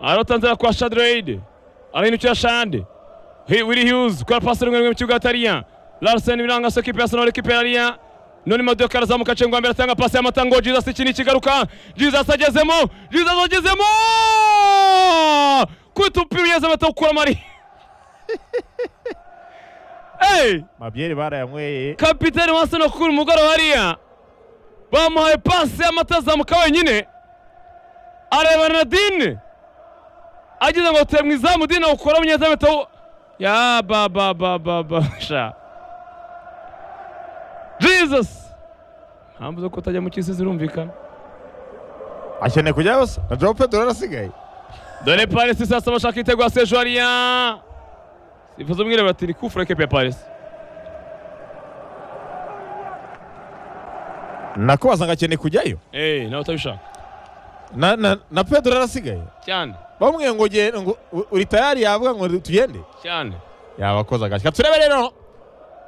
aratanzira kwa Shadreid arahinukira Shandi Hi- Willy Hughes kwa pasi rimwe rimwe mu kibuga hataria Larsen biranga so kipe ya Arsenal kipe ya Ria none Madoka arazamuka cengo mbere atanga pasi y'amatango Jesus ikindi kigaruka Jesus agezemo Jesus agezemo kutupinyeza batakura mari Hey! mabyeri barayanyweye kapiteni wa Arsenal kuri mugoroba hariya bamuhaye pasi y'amatazamuka wenyine areba na dine agize ngo teye mu izamu dine ukora munyezamu ahita awu- ya ba ba ba ba ba sha jesus mpamvu zo kutajya mu cy'isi zirumvikana akeneye kujyayo se na joe pedro arasigaye dore paris sasa bashaka igitego ya sejo hariya sifuza umwirabura ati ni kufura ekipe ya paris nakubaza ngo akeneye kujyayo eee nawe utabishaka na na na pedro arasigaye cyane bamwe ngo ge- ngo u- uri tayari yavuga ngo tugende cyane yabakoze agashyika turebe rero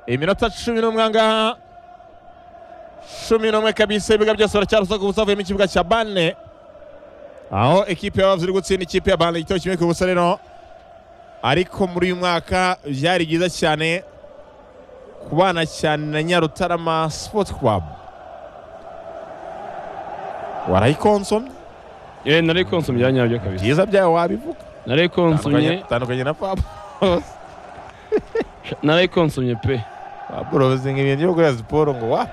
iminota cumi n'umwe aha ngaha cumi n'umwe kabisa ibiga byose baracyarusa ku busa havuyemo ikibuga cya bane aho ekipe y'abavuzi iri gutsinda ikipe ya bane igitego kimwe ku busa rero ariko muri uyu mwaka byari byiza cyane kubana cyane na nyarutarama sipoti kwabu warayikonsomye eee nari konsomye ibya nyabyo kabisa byiza byawe wabivuga nari konsomye tandukanye na pabu nari konsomye pe baboroze ibintu byo gukora siporo ngo wa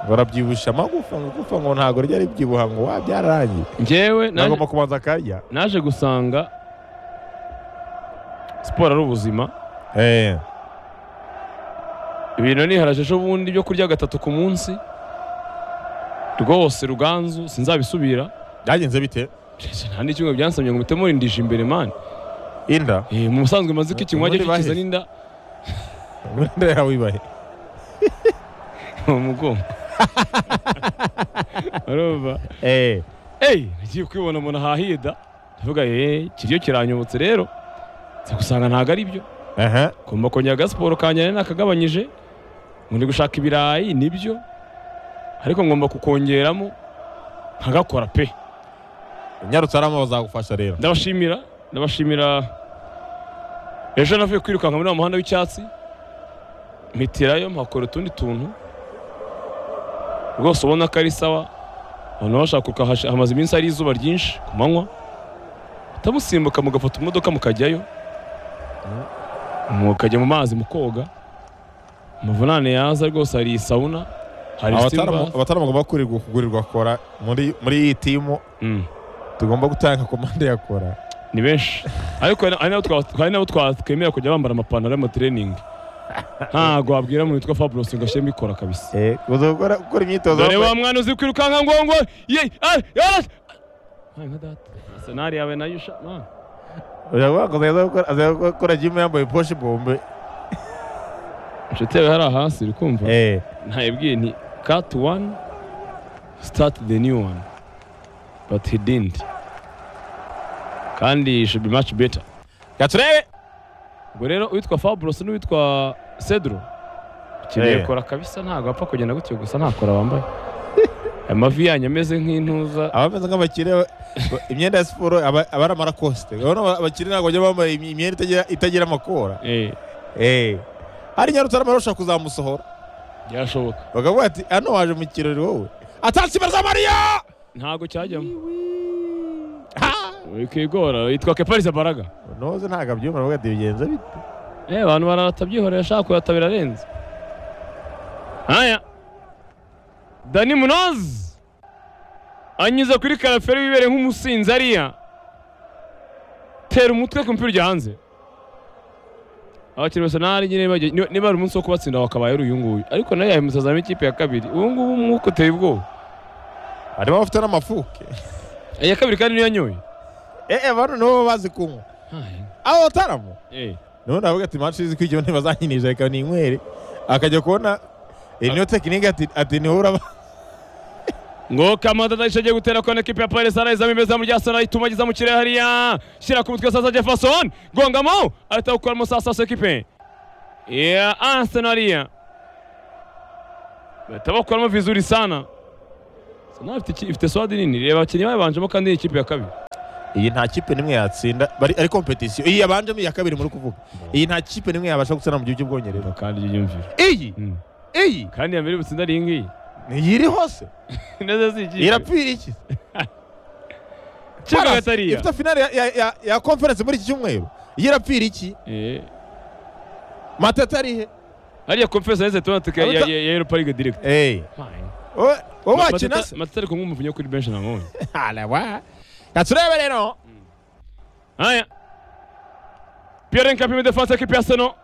ngo arabyibusha amagufa ngo gufa ngo ntabwo ryari byibuha ngo wa byararangiye njyewe naje- nagomba kubanza akarya naje gusanga siporo ari ubuzima ibintu niharaje ejo bundi byo kurya gatatu ku munsi rwose ruganzu sinzabisubira byagenze bite Jeje, nta n'icyumwe byansabye ngo mpite murindije imbere mani inda Eh, mu busanzwe maze ko ikinywa Ubundi cyo kiza bahise. n'inda inda yawe ibahe mu mugongo urumva eyi nagiye kwibona umuntu ahahida ndavuga ye kiryo kiranyobotse rero nza gusanga ntabwo ari byo aha kumva kongera agasiporo kanjye nari nakagabanyije ngo ndi gushaka ibirayi nibyo ariko ngomba kukongeramo nkagakora pe nyarutarama bazagufasha rero ndabashimira ndabashimira ejo navuye kwirukanka muri wa muhanda w'icyatsi mpitirayo mpakora utundi tuntu rwose ubona ko ari sawa abantu bashaka kuruka hash- hamaze iminsi ari izuba ryinshi ku manywa mutamusimbuka mugafata imodoka mukajyayo mukajya mu mazi mukoga amavunane yaza rwose hari isabuna hari abatarama simba abatarama bagomba kugurirwa kugurirwa kora muri muri iyi timu Mm. tugomba gutanga komande ya kora ni benshi ariko hari- hari n'abo twa- hari n'abo twakemera kujya bambara amapantaro y'amatiriningi ntabwo wabwira umuntu witwa fabulosi ngo ashyire mbikora kabisa uzakora gukora imyitozo dore wa mwana uzi kwirukanka ngo ngo ye ari ari nka data arsenal yawe nayo usha ma. gukora jimu yambaye poshe bombe inshuti yawe hariya hasi uri kumva ntayibwiye nti cut one start the new one but he didn't kandi should be much better gaturebe ubwo rero uwitwa fabulosi n'uwitwa cedro ukeneye Eh. kora kabisa ntabwo apfa kugenda gutyo gusa nta kora wambaye amavi yanyu ameze nk'intuza abameze nk'abakire ba- ba- imyenda ya siporo aba aba ari amarakosite urabona aba- abakire ntabwo bajya bambaye imy- imyenda itagira itagira amakora Eh, Eh. hari nyarutarama arashobora kuzamusohora byashoboka bakavuga ati hano waje mu kirori wowe atatsi barazamariya ntabwo cyajyamo wikigora yitwa keparize baraga noze ntabwo abyumva aravuga ati bigenze bite Eh, abantu baratabyihorera ashaka kuyata birarenze haya dani munoz anyuze kuri karaferi wibereye nk'umusinzi ariya tera umutwe ku mupira ujya hanze abakinnyi bose nari nyine bajya- niba niba ari umunsi wo kubatsinda wakabaye ari uyu nguyu ariko nayo yahimutazamo ikipe ya kabiri ubu ngubu umwuka uteye ubwoba harimo abafite n'amafuke iya kabiri kandi niyo yanyoye eee bano nibo bazi kunywa Haya. abo bataramo Eh, nibo navuga ati manshi izi kwigira ntibazanyinjiza reka ninywere akajya kubona iyi niyo tekinike ati ati niho uraba ngo kamatata ishagiye gutera kona ekipi ya paris arayizamo imezamu rya sana ituma ageza mu kirere hariya shyira ku mutwe sasa jefferson gongamo ahita gukoramo sasa ekipe ya arsenal hariya bahita bakoramo vizuri sana sana ifite iki- ifite swadi nini reba abakinnyi bayibanjemo kandi ni ikipe ya kabiri iyi nta kipe n'imwe yatsinda bari ari kompetisiyo iyi yabanjemo iya kabiri muri kuvuga iyi nta kipe n'imwe yabasha gutsina mu gihugu cy'ubwongereza kandi yiyumvira iyi Mm. iyi kandi iya mbere butsinda ari iyi ngiyi ntiyiri hose neza si ikipe irapfira iki Kipe Palace Gatariya ifite finale ya- ya- ya- ya conference muri iki cyumweru iyi irapfira iki Eh, matata ari he hariya conference yahise tubona tuka ya Abuta- ya- ya Europa League direct Eyi, Fine. we- we wakina se Matata- matata ari kumwe umuvunya kuri benshi na none arawa katurebe rero haya pierre nkapime defense y'ikipe ya seno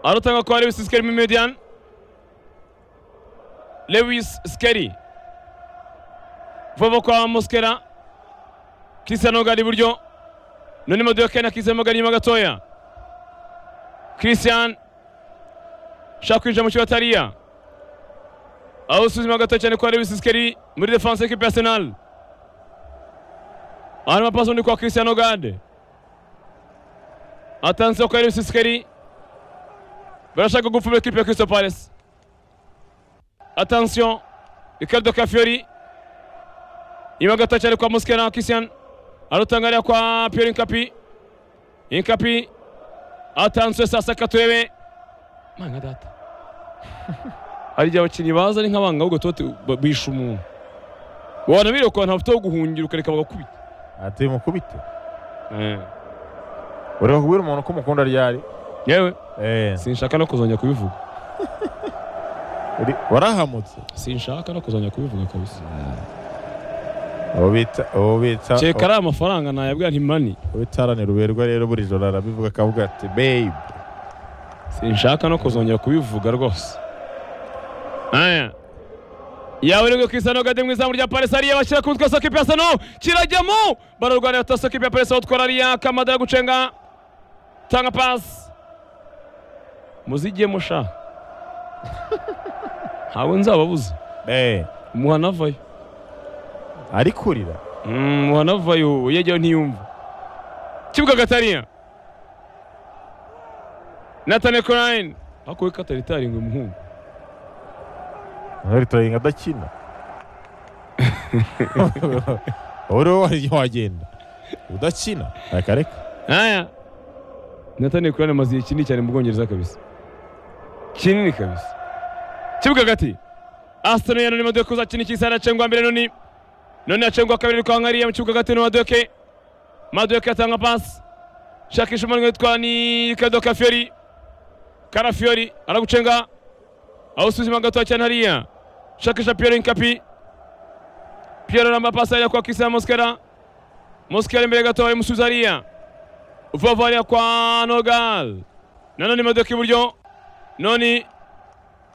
arutanga kwa lewis skeri mu median lewis skeri vuba kwa muskera christian ogari iburyo none modoka na christian ogari inyuma gatoya christian shaka kwinjira mu kibuga atariya aho usuzuma gato cyane kwa lewis skeri muri defense y'ikipe ya arsenal hanyuma pasi undi kwa christian ogande atanze kwa elvis sikeri barashaka gupfuma ekipe ya crystal palace attention ricardo kafiori inyuma gato cyane kwa muskera christian arutangarira kwa pierre inkapi inkapi atanzwe sasa katurebe mwana data hari igihe abakinnyi baza ari nk'abanga ahubwo tuba tu- ba- bisha umuntu wabona biriwe ukuntu bafite aho guhungira ukareka bagakubita ati mukubite Eh. ureba kubwira umuntu ko umukunda ryari yewe Eh, sinshaka no kuzongera kubivuga uri- warahamutse sinshaka no kuzongera kubivuga kabisa ubu bita ubu bita cyeka ari amafaranga nayabwira ntimani ubitaranira uberwa rero buri joro arabivuga akavuga ati babe sinshaka no kuzongera kubivuga rwose aya yawe nibwo kisano gade mu izamu rya paris ariya bashyira ku mutwe sokipe ya sano kirajyamo bararwanira ta sokipe ya paris awutwara ariya kamadara gucenga tanga pasi muzigiye musha ntabwo nzababuza Eh, umuhana avayo ari kurira Mm, wanavayo ubu yajyaho ntiyumva kibuga gatariya nathan corine hakuwe katari taringwe muhungu Ntari turayinga adakina uriwe wajya wagenda udakina reka reka aya nathan corine amaze igihe kinini cyane mu bwongereza kabisa kinini kabisa kibuga hagati aston ya none madoke uzakina ikisa aracengwa mbere noni none acengwa kabiri kwa nkariya mu kibuga hagati n'amadoke madoke atanga pasi shakisha umwanya witwa ni kado kafiyori karafiori aragucenga aho usuzuma gatoya cyane hariya shakisha pierre nkapi pierre aramba pasi ajya kwa kisa moskera moskera imbere gatoya imusubiza hariya vuba vuba hariya kwa nogal nanone imodoka iburyo noni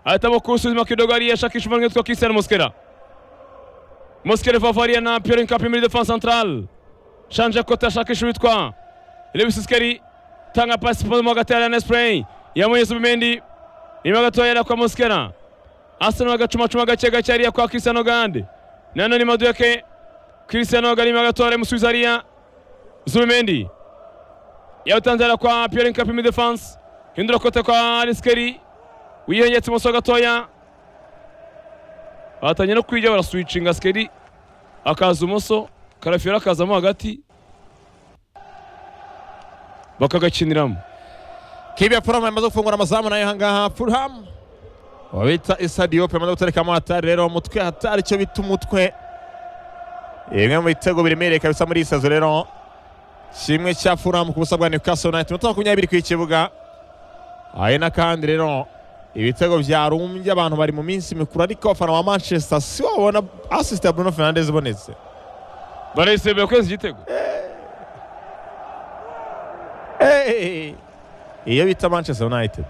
ahitamo kuwusuzuma kidogo hariya shakisha umwanya witwa kisa moskera moskera vuba vuba hariya na pierre nkapi muri defense centrale shanje kota shakisha witwa Lewis Skeri tanga pasi pamoja na Gatela na Spray ya mwenye Subimendi nyuma gatoya yera kwa Moskera Arsenal agacuma cuma gake gake ariya kwa Cristiano Gande nano ni maduke Cristiano Gande nyuma gatoya remusubiza ariya Subimendi yawutanzira kwa Pierre Nkapi mid defense hindura kota kwa Skeri wiyongetse ibumoso gatoya batangiye no kwijya baraswitchinga Skeri akaza ibumoso Karafiora akazamo hagati bakagakiniramo kibi ya furamu yamaze gufungura amazamu nayo aha ngaha furamu wabita isadiyope yamaze guterekamo hatari rero umutwe hatari icyo bita umutwe bimwe mu bitego biremereye kabisa muri iyi sazo rero kimwe cya furamu ku busa bwa newcastle united iminota makumyabiri ku ikibuga hari n'akandi rero ibitego byarumbye abantu bari mu minsi mikuru ariko abafana ba manchester si bo babona asisite ya bruno fernandes ibonetse barayisebeye kwezi igitego Hey! iyo bita manchester united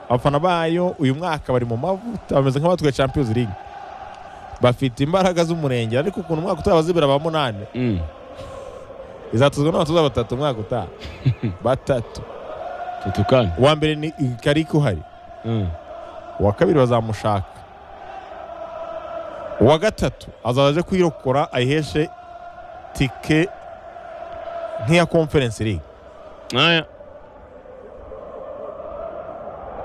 abafana bayo uyu mwaka bari mu mavuta bameze nk'abatwaye champions league bafite imbaraga z'umurenge ariko ukuntu umwaka utaha bazibera ba munani izatuzwa n'abatoza batatu umwaka utaha batatu tutukane uwa mbere ni kariko uhari uwa kabiri bazamushaka uwa gatatu azaza aje kwirokora ayiheshe tike nk'iya conference league aya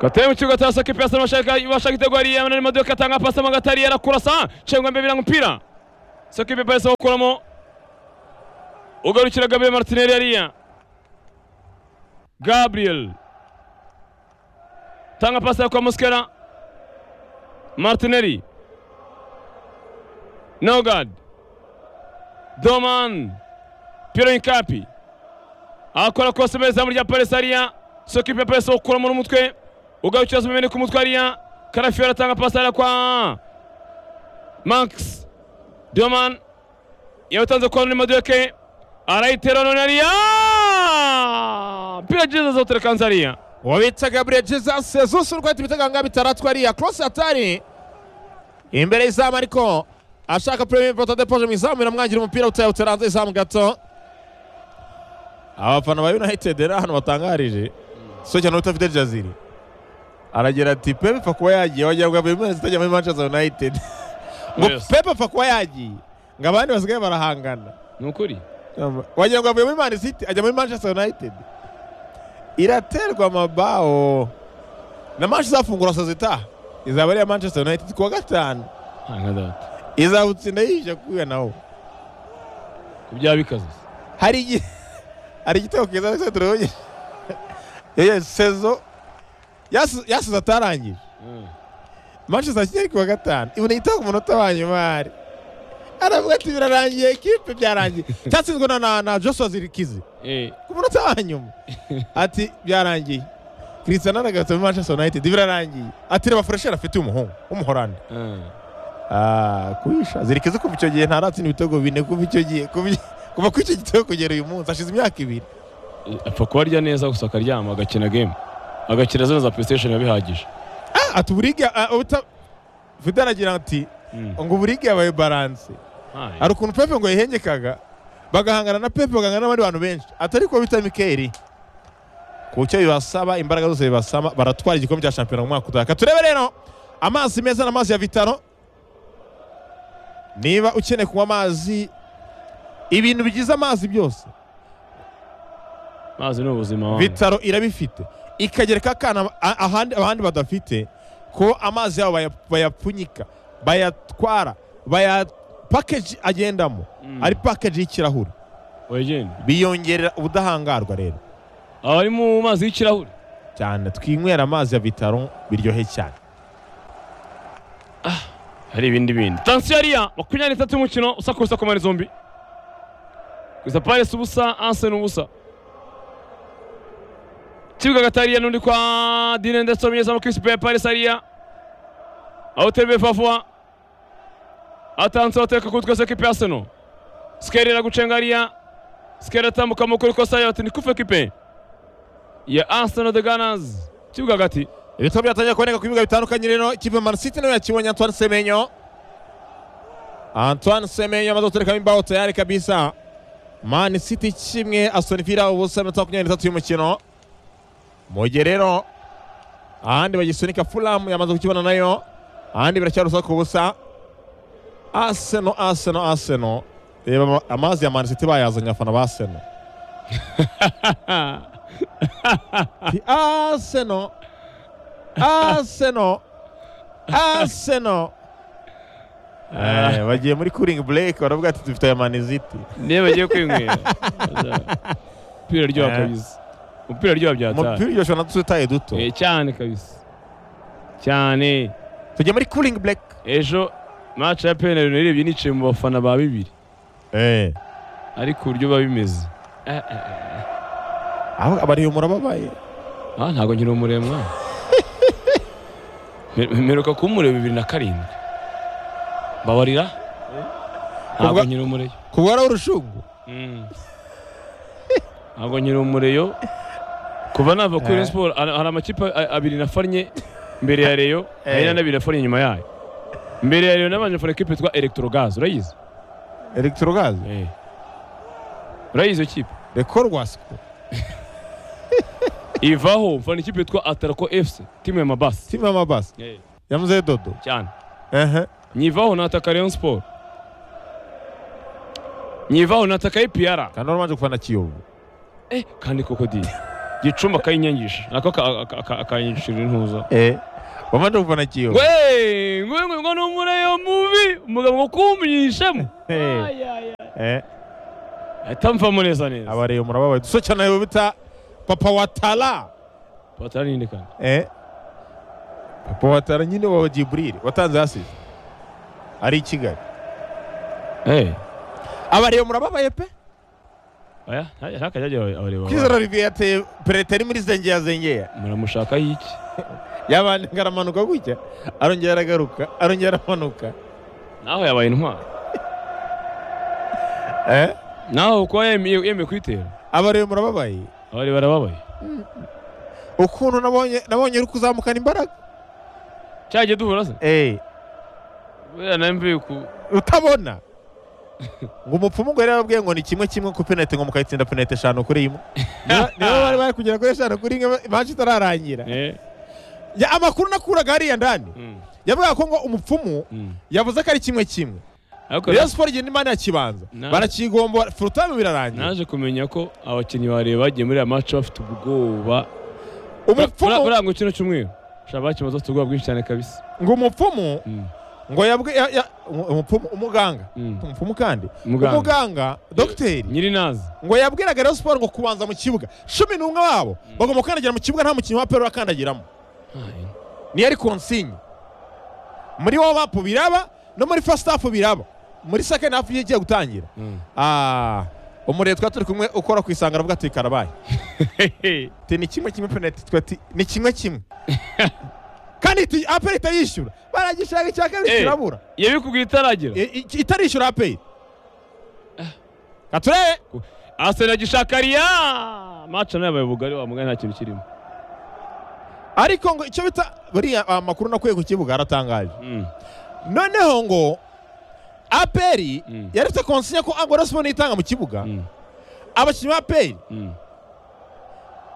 gateye mu kibuga cya sakipe yasa bashaka ibashaka igitego hariya none imodoka atanga pasi mu gatari yarakurasa cengwa mbere biranga umupira Sekipe bahise awukuramo ugarukira Gabriel Martinelli hariya Gabriel tanga pasi kwa Muskera Martinelli Nogard Doman Pierre Nkapi akora kose meza muri rya Paris hariya Sekipe bahise awukuramo n'umutwe ugarukira Zumene ku mutwe hariya Karafi aratanga pasi hariya kwa Max Doman yatanze kwa Neymar yake arayitera none hariya mpira jeza zotere kanzaria wabita gabriel jesus jesus urwaye tubita ganga bitaratwa ariya cross atari imbere y'izamu ariko ashaka premier important depoje mu izamu biramwangira umupira utayawutera hanze y'izamu gato abafana ba united rero ahantu batangarije so cyane utafite jaziri aragira ati pepe apfa kuba yagiye wagira ngo buri mezi itajya muri manchester united ngo Yes. pepe apfa kuba yagiye ngo abandi basigaye barahangana ni ukuri wagira ngo avuye muri mani siti ajya muri manchester united iraterwa amabao na manshi izafungura sozita izaba ari iya manchester united kuwa gatanu izawutsinda yije kuya nawo kubyaha bikaze hari igihe hari igitego kiza alexandre yongeje yewe sezo yasi- yasize atarangije manchester akigera kuwa gatanu ibona igitego ku munota wa nyuma hari aravuga ati birarangiye ekipe byarangiye cyatsinzwe na- na na joshua zirikizi Eh, ku munota wa nyuma ati byarangiye cristiano aragarutse muri manchester united birarangiye ati reba furesheri afite umuhungu w'umuhorandi eh. Ah, kubisha zirikize kuva icyo gihe ntaratsinda ibitego bine kuva icyo gihe kuva kuva kuri icyo gitego kugera uyu munsi hashize imyaka ibiri Eh, apfa kuba arya neza gusa akaryama agakina game agakina zino za playstation biba bihagije Ah, ati uburiga ah, ubuta Vida aragira ati Mm. ngo uburiga yabaye baranse Hai. hari ukuntu pepe ngo yihengekaga bagahangana na pepe bagahangana n'abandi bantu benshi atari kuba bita mikeri ku cyo bibasaba imbaraga zose bibasaba baratwara igikombe cya shampiyona mu mwaka utaha turebe rero amazi meza n'amazi ya vitaro niba ukeneye kunywa amazi ibintu bigize amazi byose mazi ni ubuzima wangu. vitaro irabifite ikagereka akana a- ahandi abandi badafite ko amazi yabo baya- bayapfunyika bayatwara bayapakeji agendamo Mm. ari pakeji y'ikirahure Wegeni. biyongerera ubudahangarwa rero Aba ari mu mazi y'ikirahure cyane twinywera amazi ya bitaro biryohe cyane hari ibindi bindi tansiyo hariya makumyabiri n'itatu y'umukino usakurusa ku mani zombi gusa paris ubusa ansen ubusa kibuga hagati hariya n'undi kwa dine ndetse umunyezamu kirisipe ya paris hariya aho terebe fafuwa atanze bateka kuri twese kipe aseno sikeri iragucenga hariya sikeri atambuka mu kuri kosa yawe ati ni kufe kipe ya aseno de ganazi kibuga hagati ibitabo byatangiye kuboneka ku bibuga bitandukanye rero ikipe Man City nayo yakibonye Antoine Semenyo Antoine Semenyo amaze guterekamo imbaho tayari kabisa Man City kimwe Aston Villa ubusa iminota makumyabiri n'itatu y'umukino mu gihe rero ahandi bagisunika Fulham yamaze kukibona nayo ahandi biracyari urusaku ubusa Arsenal Arsenal Arsenal reba ama- amazi ya Man City bayazanye abafana ba Arsenal Ati, Arsenal Arsenal Arsenal Eh, bagiye muri cooling break baravuga ati dufite aya maniziti niba bagiye kwinywera umupira aryoha Eh. kabisa umupira aryoha byataye umupira uryoshye na dutaye duto Eh, cyane kabisa cyane tujya muri cooling break ejo match ya penal nayirebye nicaye mu bafana ba bibiri eh ariko uburyo biba bimeze Eh, eh, eh. aho abariyo murababaye ah ntabwo nkiri umuremwa Me- mperuka kumureba bibiri na karindwi mbabarira ntabwo Ubwa- nkiri umureyo kuba ari urushungu Mm. ntabwo nkiri umureyo kuva nava kuri Rayon Eh. siporo hari hari amakipe a- abiri nafannye mbere ya reyo hari Eh. n'andi abiri nafannye inyuma yayo mbere ya reyo nabanje nafana ikipe yitwa electrogas urayizi electrogaz Eh. urayizi iyo kipe rekorwasco ivaho mfana ikipe yitwa atarako fc timu ya mabasi timu y'amabasi ya muzehe dodo cyane ehe nyivaho nataka Rayon siporo nyivaho nataka ipiyara kandi wari ubanje gufana kiyovu eh kandi koko di gicumba akayinyangisha nako akanyinjishira intuza eh wumva ndumva nakiwe ngwe ngwe ngwe ngo n'umureyo mubi umugabo ngo kumyishemo Eh. Ay, ay, ay. Eh, atamvamo neza neza abareyo murababaye duso cyane ayo bita papa watara batari ninde kandi Eh, papa watara nyine wa jiburire watanze hasize ari i kigali eh abareyo murababaye pe oya nta- ntakajya ajya abareba kwizera olivier yateye pereta ari muri zengera zengera muramushakaho iki yabanje aramanuka gutya arongera aragaruka arongera aramanuka naho yabaye intwari Eh, naho kuba yemeye yemeye kuyitera abareyo murababaye abari barababaye ukuntu nabonye nabonye uri kuzamukana imbaraga cyagiye duhura se Eh, buriya na mbi ku utabona ngo umupfumu ngo yari yarababwiye ngo ni kimwe kimwe ku penaliti ngo mukayitsinda penaliti eshanu kuri imwe Niyo- niyo bari bari kugera kuri eshanu kuri imwe imanshi itararangira eh Ya, amakuru nakuraga hariya ndani mm, yavugaga ko ngo umupfumu mm. yavuze ko ari kimwe kimwe ariko Rayon Sports igenda imana ya kibanza Na- barakigombora furutame birarangira naje kumenya ko abakinnyi bareba bagiye muri aya match bafite ubwoba umupfumu buranga kino cyumweru shaba bakimaze bafite ubwoba bwinshi cyane kabisa ngo umupfumu Mm, ngo yabwi ya- ya- umu- umupfumu umuganga mm. umupfumu kandi Muganga. umuganga dogiteri nyiri nazi ngo yabwiraga Rayon Sports ngo kubanza mu kibuga cumi n'umwe wabo bagomba gukandagira mu kibuga nta mukinnyi wa pelo akandagiramo niyo ari konsigne muri wa mapu biraba no muri fasita hafu biraba muri second hafu iyo igiye gutangira Mm. Ah, umurere twari turi kumwe ukora ku isanga aravuga ati karabaye ati ni kimwe kimwe penaliti twe ati ni kimwe kimwe kandi iti aperi itayishyura baragishaka icya kabiri Eh. kirabura yabikubwiye itaragira I- i- itarishyura aperi katurebe asena gishakariya match nayo yabaye ubugari wa mugani nta kintu kirimo ariko ngo icyo bita buriya amakuru nakuye ku kibuga aratangaje Mm, noneho ngo aperi Mm. yaretse konsinya ko angora siporo itanga mu kibuga mm, abakinnyi ba aperi mm.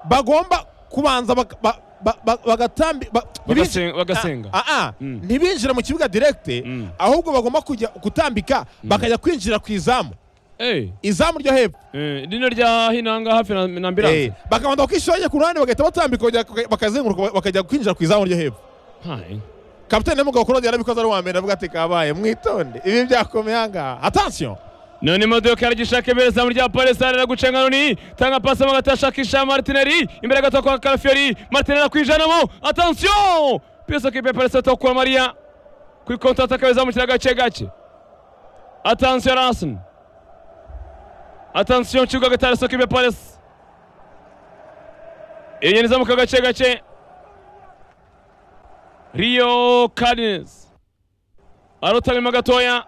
bagomba kubanza baka- ba- ba- ba- bagatambi ba- Bagasenga- ntibinji- bagasenga. Ah, ah, ah, Mm. ntibinjire mu kibuga direkite Mm. ahubwo bagomba kujya gutambika bakajya kwinjira ku izamu Eh, izamu ryo hepfo eh, rino rya hino aha ngaha hafi na na Eh, ambilanse bakabanza bakishoye ku ruhande bagahita batambika bakajya- bakazenguruka bakajya kwinjira ku izamu ryo hepfo Hai. kapitani n'umugabo kurundi yarabikoze ari uwa mbere avuga ati kabaye mwitonde ibi byakomeye aha ngaha atansiyo none imodoka yaragishaka imbere izamu rya palesitine araguca nka noni tanga pasi mo hagati ashakisha maritineri imbere gato kwa karafiyeri maritineri akwijanamo atansiyo piyese kipe palesitine to kwa mariya kuri konti ataka bizamukira gake gake atansiyo ransini atansiyo nshyigo hagati ya kipe palesi inyoni izamuka gake gake riyo kadinesi arotanyuma gatoya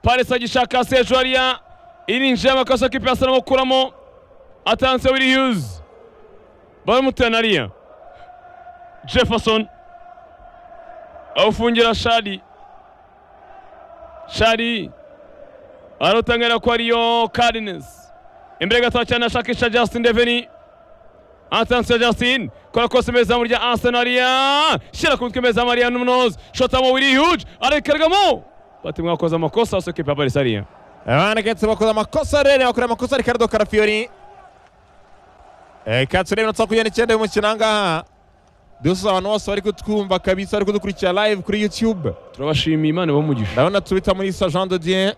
Paris agishaka Sejuaria irinjiye amakosa kipe asa n'ukuramo atanse Willy Hughes baramutenariya Jefferson awufungira Shadi Shadi arotangira kwa Rio Cardinals imbere gato cyane ashakisha Justin Deveni atanse Justin kora kose meza murya Arsenalia shira ku mutwe meza Maria Nunoz shotamo Willy Hughes arekargamo bati mwakoze amakosa ose kipe ya Paris ariya abana ketse bakoze amakosa rero bakora amakosa ricardo karafiyori katsure iminota makumyabiri n'icyenda y'umukino aha ngaha dusuza abantu bose bari kutwumva kabisa bari kudukurikira live kuri youtube turabashimiye imana bamugisha ndabona tubita muri sa jean de dieu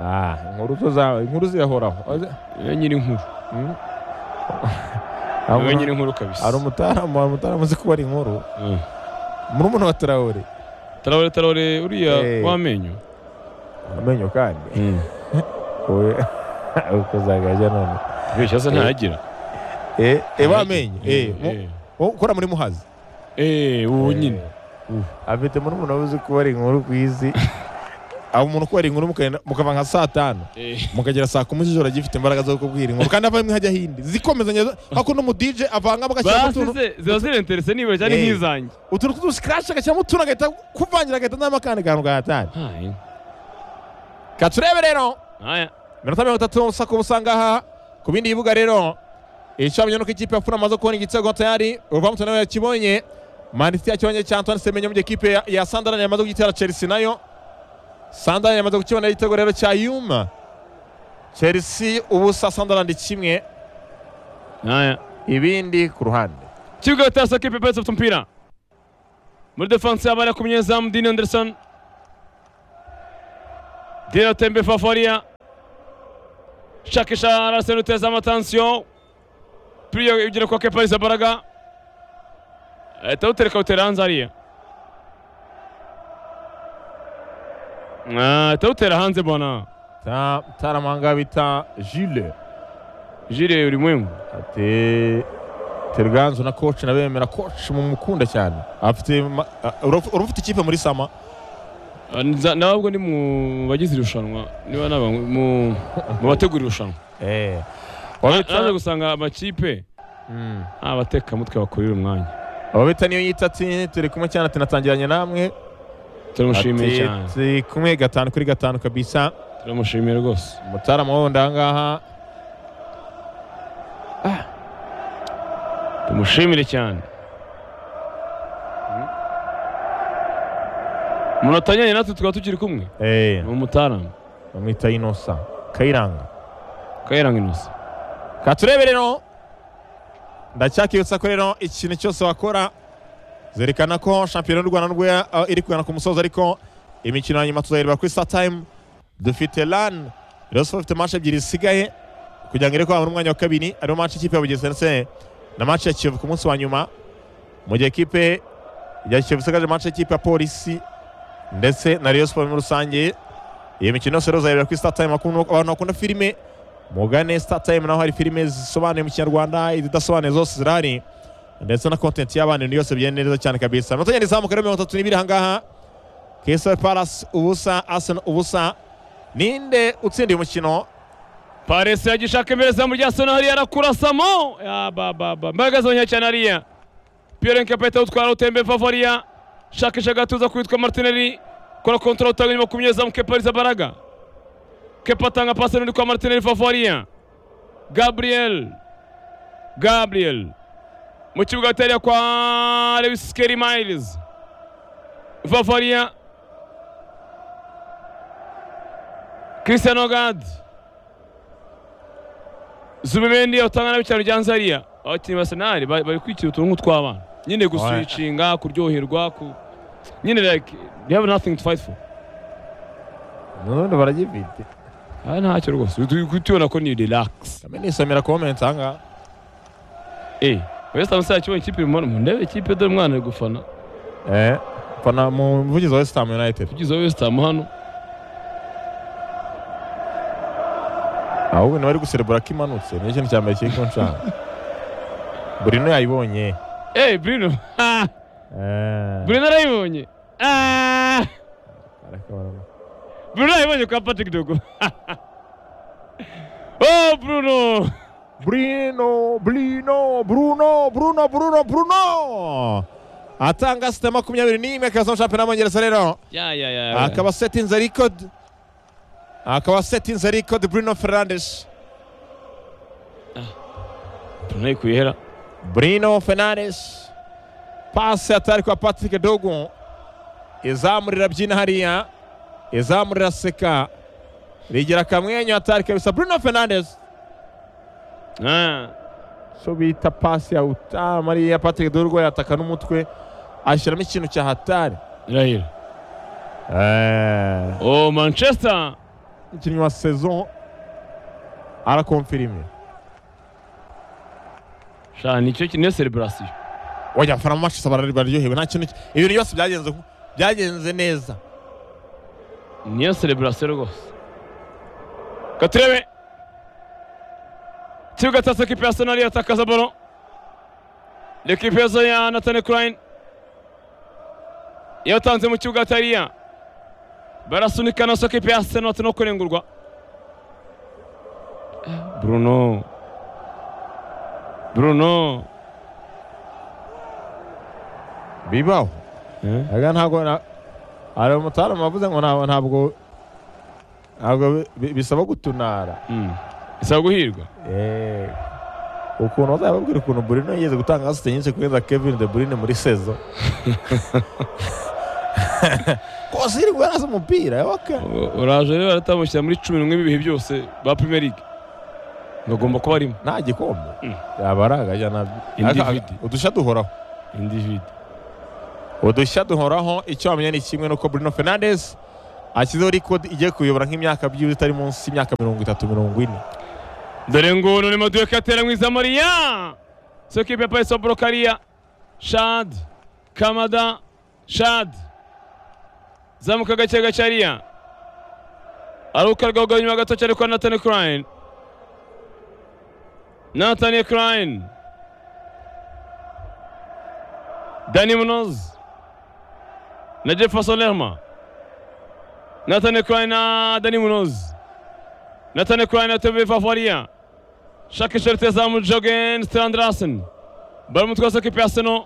Ah, inkuru zo zawe inkuru zirahoraho Oze- niwe nyiri inkuru Mm. niwe nyiri inkuru kabisa hari umutaramu hari umutaramu uzi kubara inkuru Mm. murumuna wa tarawore tarawore tarawore Eh. uriya w'amenyo amenyo kandi wowe ukozagajya none beshya se Eh. ntayagira Eh, eh, wamenye eh, mu- Eh. ukora muri muhazi eh ubu nyine Eh, afite muri umuntu uzi kuba ari inkuru ku isi aho umuntu ukora inkuru mukagenda- mukava nka saa tanu Eh. mukagera saa kumi z'ijoro agifite imbaraga zo kubwira inkuru kandi avamo hajya hindi zikomezanya ako n'umudije avangamo agashyiramo basi utuntu se ziba zirenterese niba cyane Eh. nk'izanjye utuntu tw'uduscratch agashyiramo utuntu agahita kuvangira agahita n'amo akandi kantu gahatari Hai. katurebe rero Aya. minota mirongo itatu usa kuba usa ngaha ku bindi bibuga rero icamenya nuko ikipe ya funa amaze kubona igitego tayari urwamuto nawe yakibonye maniti yakibonye cya antoine semenyo mu gihe ikipe ya- ya sandarani yamaze kugitera chelsea nayo sandarani yamaze kukibonera igitego rero cya yuma chelsea ubusa sandarani kimwe Aya. ibindi ku ruhande kibuga batasa kipe palesi bafite umupira muri defanse haba hariho kumunyezamu dini anderson dino tembe faforiya shakisha larsen uteza amatansiyo piriyo ibigera kwa kepa izabaraga ahita awutereka awutera hanze hariya Ah, ahita awutera hanze bwana Ta- Mutaramanga bita Jules jire ulimwengu ati Terganzu na coach nabemera coach mumukunda cyane afite ma- a- uruf- urufite ikipe muri sama Ah, nza- nabwo ni mu bagize irushanwa niba naba mu mu bategura irushanwa eh naje gusanga amakipe Mm. abatekamutwe bakurira umwanya abo bita niyo yita ati turi kumwe cyane ati natangiranye namwe turamushimiye Ati, cyane turi kumwe gatanu kuri gatanu kabisa turamushimiye rwose mutarama wundi ahangaha tumushimire cyane umuntu atanyanye natwe tukaba tukiri kumwe eh ni umutarama bamwita inosa kayiranga kayiranga inusa katurebe rero ndacyakibutsa ko rero ikintu cyose wakora zerekana ko shampiyona y'u rwanda nubwo ya- ah, iri kugana ku musozo ariko imikino ya nyuma tuzayireba kuri startime dufite lan rayon sport ifite match ebyiri zisigaye kugira ngo ire kwaba umwanya wa kabiri ariyo match ikipe ya bugesera ndetse na match ya kiyovu ku munsi wa nyuma mu gihe ikipe ya kiyovu isigaje match y'ikipe ya polisi ndetse na rayon sport muri rusange iyo mikino yose rero uzayireba kuri startime Bakunda- abantu bakunda filime mugane StarTime naho hari filime zisobanuye mu kinyarwanda izidasobanuye zose zirahari ndetse na content y'abana ibintu byose bigenda neza cyane kabisa amanota agenda izamuka rero mirongo itatu n'ibiri ahangaha Crystal Palace ubusa Arsenal ubusa ninde utsindiye umukino paresi yagishaka imbere zamu rya sona hariya arakurasamo yabababa mbaraga zonye cyane hariya piyere nkapahita awutwara awutembe vavariya shakisha agatuza kwitwa martineri kora kontora utanga inyuma ku munyezamu kepa rizabaraga kepa atanga pasi n'undi kwa martineri vavariya gabriel gabriel mu kibuga hagati kwa lewisikeri miles vavariya christian ogadi Zubimendi utanga nabi cyane rya Nzariya. Abakinnyi ba Arsenal ba- bari kwikira utuntu tw'abana. Nyine guswicinga, kuryoherwa, ku nyine like they have nothing to fight for. nubundi baragifite Ah ntacyo rwose. Turi kutubona ko ni relax. kame nisomera comment ahangaha Eh, West Ham sasa kibonye ikipe mu mu ndebe ikipe dore umwana ari gufana. eh fana mu muvugizi wa West Ham United Tugize wa West Ham hano. ahubwo ni bari guserebura ko imanutse niyo kintu cya mbere kiri kunshaka Bruno yayibonye Eh Bruno. Ah, eh Bruno arayibonye. Ah, arakabara. Bruno arayibonye kwa Patrick Dogo. Oh Bruno. Bruno, Bruno, Bruno, Bruno, Bruno, Bruno. Atanga sita makumyabiri n'imwe akaza mu shampiyona y'Abongereza rero Ya ya ya. akaba setinze record akaba setinze record Bruno Fernandes Bruno yikuhera. Bruno Fernandes pasi atari kwa Patrick Dogu izamurira byina hariya izamurira seka rigira akamwenyu atari kabisa Bruno Fernandes Ah. so bita pasi ya utama ariya Patrick Dogu yataka n'umutwe ashyiramo ikintu cya hatari Irahira. Eh, Oh Manchester. umukinnyi wa saison arakonfirime sha nicyo niyo celebration wajya abafana mu mashusho barari- bararyohewe nta kintu ki- ibintu byose byagenze ku- byagenze neza niyo celebration rwose katurebe kibuga cya ekipe ya sonari yatakaza balo ekipe yazo ya nathan crain yatanze mu kibuga tariya barasunika na ekipe ya seno no kurengurwa bruno bruno bibaho eh? aga ntabwo na- hari umutarama wavuze ngo ntabwo ntabwo ntabwo bi- bisaba gutunara mm. isaba guhirwa Eh, ukuntu bazajya babwira ukuntu burino yigeze gutanga asite nyinshi kurenza kevin de burine muri sezo kose yirirwa yaraza umupira yoka uraje rero baratamushyira muri cumi n'umwe b'ibihe byose ba Premier League bagomba kuba arimo nta gikombe Mm. yaba ari agajya nabyo Individi. udusha duhoraho individ udushya duhoraho icyo wamenya ni kimwe nuko Bruno Fernandes ashyizeho record igiye kuyobora nk'imyaka byibuze itari munsi y'imyaka mirongo itatu mirongo ine dore ngunu ni maduka atera mu izamariya so kipe ya payiso borokariya shad kamada shad zamuka gake gake ariya aruka rwagwa nyuma gato cyane kwa nathan kurayini nathan kurayini dani munozi na jefferson lerma nathan kurayini na dani munozi Nathan Ukraine atebe Vavaria. Shaka ishorete zamu Jogen Strandrasen. Bari mu twose ekipe ya Seno.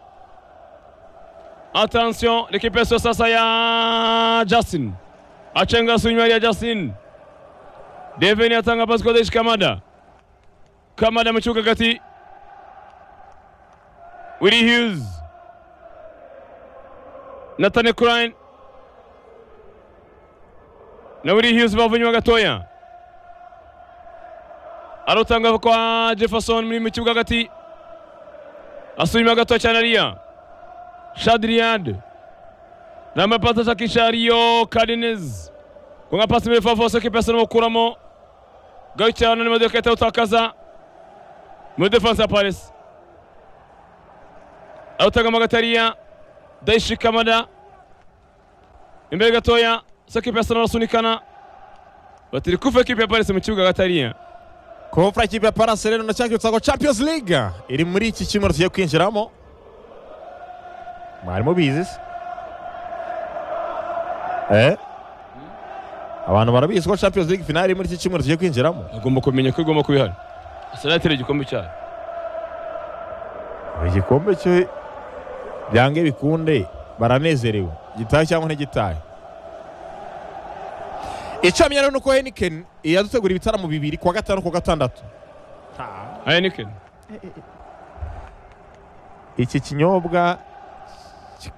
Attention, l'équipe ya Seno sasa ya Justin. Achenga sunywa ya Justin. Deveni atanga pasi kwa Deish Kamada. Kamada amechuka kati. Willie Hughes. Nathan Ukraine. Na Willie Hughes bavunywa gatoya. arutanga kwa Jefferson muri mu kibuga hagati asubima gato cyane ariya Shadriad namba pasa shakisha Rio Cardenas kunga pasi muri Favo soki pesa n'umukuramo gato cyane n'imodoka yahita utakaza muri defense ya Paris arutanga magata ariya Daishi Kamada imbere gatoya soki pesa n'arasunikana batiri kuva ekipe ya Paris mu kibuga hagati ariya komfura ikipe ya parase rero ndacyakibutsa ngo champions league iri muri iki cyumweru tugiye kwinjiramo mwari mubizi se eh abantu barabizi ko champions league finale iri muri iki cyumweru tugiye kwinjiramo agomba kumenya ko igomba kuba ihari asanatera igikombe cyayo igikombe cyo byange bikunde baranezerewe gitahe cyangwa ntigitahe icyo wamenya rero ni uko henikeni yadutegura ibitaramo bibiri kuwa gatanu kuwa gatandatu Heineken iki kinyobwa ki-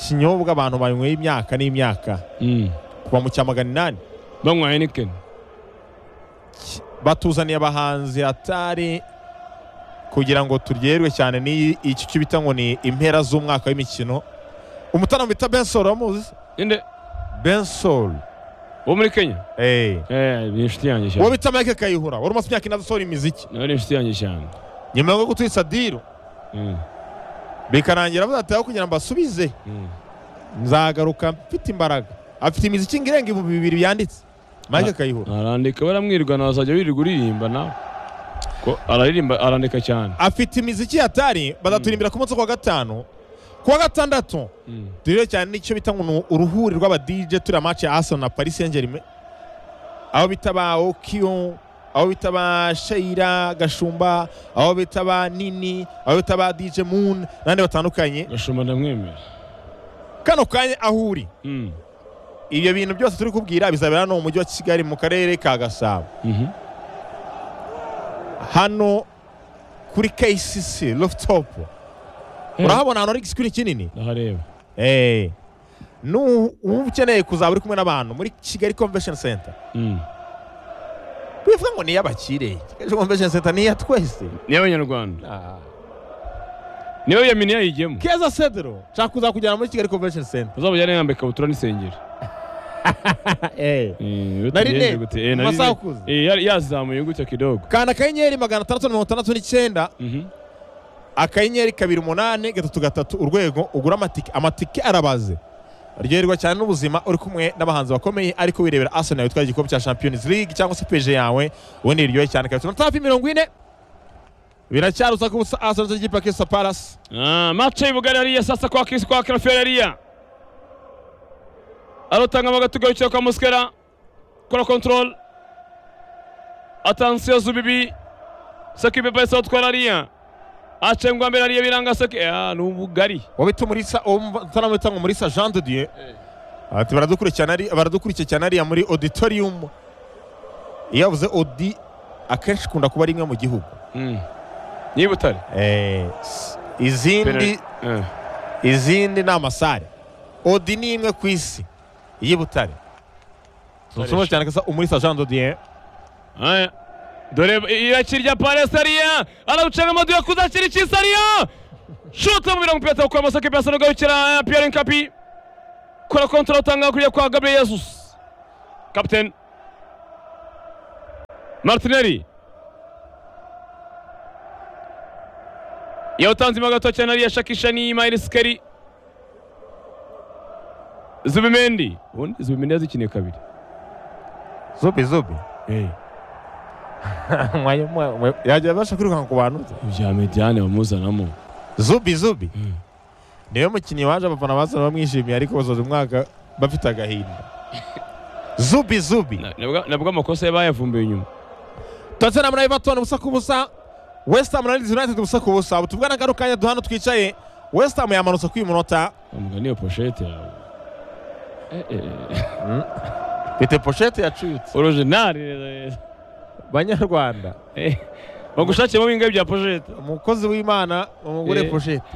kinyobwa abantu banyweye imyaka n'imyaka mm. kuva mu cya magana inani banywa Heineken Ki- batuzaniye abahanzi hatari kugira ngo turyoherwe cyane n'iyi iki cyo bita ngo ni impera z'umwaka w'imikino umutaramo bita bensol wamuzi ninde bensol wo muri Kenya eh eh ni inshuti yanjye uwo cyane bita mike kayihura wari umaze imyaka ine adasohora imiziki nawe ni inshuti yanjye cyane nyuma yo gutwitsa diro Mm, bikarangira bazataho kugira ngo basubize mm. nzagaruka mfite imbaraga afite imiziki ngo irenga ibihumbi bibiri yanditse mike kayihura arandika baramwirwa nawe azajya wirirwa uririmba nawe ko araririmba arandika cyane afite imiziki hatari bazaturimbira ku munsi wo kuwa gatanu kuwa gatandatu Mm. turiho cyane n'icyo bita ngo ni uruhuri rw'aba DJ turiya match ya Arsenal na Paris Saint-Germain aho bita ba Okio aho bita ba Sheira Gashumba aho bita ba Nini aho bita ba DJ Moon n'abandi batandukanye gashumba ndamwemera kano kanya aho uri Mm, ibyo bintu byose turi kubwira bizabera hano mu mujyi wa Kigali mu karere ka Gasabo mhm. hano kuri KCC rooftop urahabona ahantu hari igisikurini kinini ndahareba Eh. Nu uba ukeneye kuzaba uri kumwe n'abantu muri Kigali Convention Center. Mm. Bivuga ngo ni iy'abakire. Kigali Convention Center ni iya twese. ni abanyarwanda niwe yamini yayijyemo Keza Cedro, nshaka kuzakujyana muri Kigali Convention Center. uzabajyane yambaye ikabutura n'isengeri Eh. Eh, we Na rinete, tugenze gute? Eh, na mu masaha rinete. akuze. Eh, yari- yazamuye gutya kidogo Kanda akanyenyeri magana atandatu mirongo itandatu n'icyenda Mhm. akanyenyeri kabiri umunani gatatu gatatu urwego ugura amatike amatike arabaze ryoherwa cyane n'ubuzima uri kumwe n'abahanzi bakomeye ariko wirebera Arsenal witwara igikombe cya Champions League cyangwa se PSG yawe ubundi iryohe cyane kabisa tafi mirongo ine biracyarusa ko ubusa Arsenal cy'ikipe ya Crystal Palace Ah, mace bugari hariya sasa kwa Chris kwa Krafiel hariya arotanga amagatu garukira kwa Muskera kora control attention Zubibi saki bebe sa utwara hariya acengwa mbere hariya biranga saki ah nubugari wabita umurisa umutaramwita ngo umurisa Jean de Dieu ati baradukurikirana ari baradukurikiye cyane ariya muri auditorium iyo yavuze audi akenshi ikunda kuba ari imwe mu gihugu Mm. Ni butare Eh, s- izindi Eh. izindi ni amasare odi ni imwe ku isi y'i butare turushobora cyane kasa umuri sajando diye Aya. Dore irakirya Paris hariya arawucanga amadu yakuze akira ikisa hariya shuta mu mirongo itatu ku maso kipiyasa no garukira Pierre Nkapi kora kontra utanga kuriya kwa Gabriel Jesus captain Martinelli yawutanze mo gato cyane ariya shakisha ni Maile Skeri Zubimendi ubundi Zubimendi yazikiniye kabiri zubi zubi eh Mwayo- mwa- mwa- yajya abasha kwirukanka ku bantu bya Mediane bamuzanamo zubi zubi niwe mukinnyi waje abafana basa bamwishimiye ariko basoje umwaka bafite agahinda zubi zubi Na- nabwo nabwo amakosa yabayavumbuye inyuma Tottenham na Everton ubusa ku busa West Ham na Leeds United ubusa ku busa ubu tuvugana ngaruka kanya duhano twicaye West Ham yamanutse ku munota amugani iyo poshete yawe Eh, eh, eh. mfite pochette yacuyutse original eh, eh. banyarwanda Eh, bagushakiremo bingahe bya poshete umukozi w'imana umugure Eh. pochette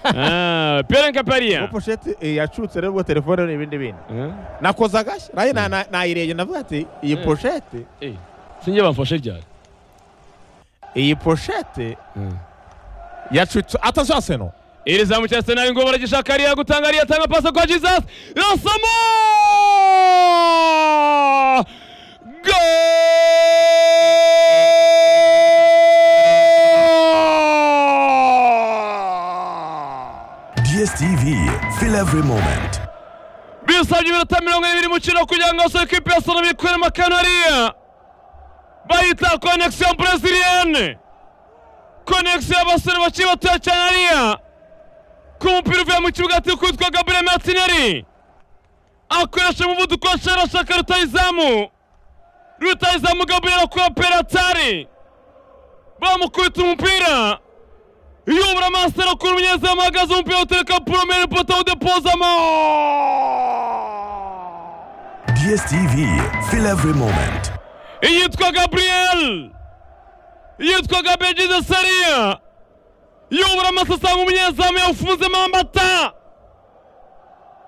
Ah, Pierre Nkapariya uwo pochette eh, yacutse rero ubwo telefone n'ibindi bintu nakoze agashya nayo na- na- nayirebye ndavuga ati iyi Eh. pochette sinjye bamfashe ryari iyi pochette yacutse atazwi aseno iri zamu cya senari ngo baragishaka ariya gutanga ariya atanga pasi kwa jesus rasamo DSTV, fill every moment. bisabye iminota mirongo ibiri mukino kugira ngo soke ikipe ya salomo ikuremo kanariya bayita connexion brezilienne connexion y'abasore bakiri batoya cyane ariya ku mupira uvuye mu kibuga ati kwitwa gabriel martinelli akoresha umuvuduko wa shera ashaka rutayizamu rutayizamu gabriel akora peratari bamukubita umupira yubura masitera kuri umunyezamu ahagaze umupira utereka poromeri poto wudepozamo DSTV, fill every moment. iyitwa gabriel yitwaga bejize sariya yubura amasasanga umunyezamu yawufunzemo amata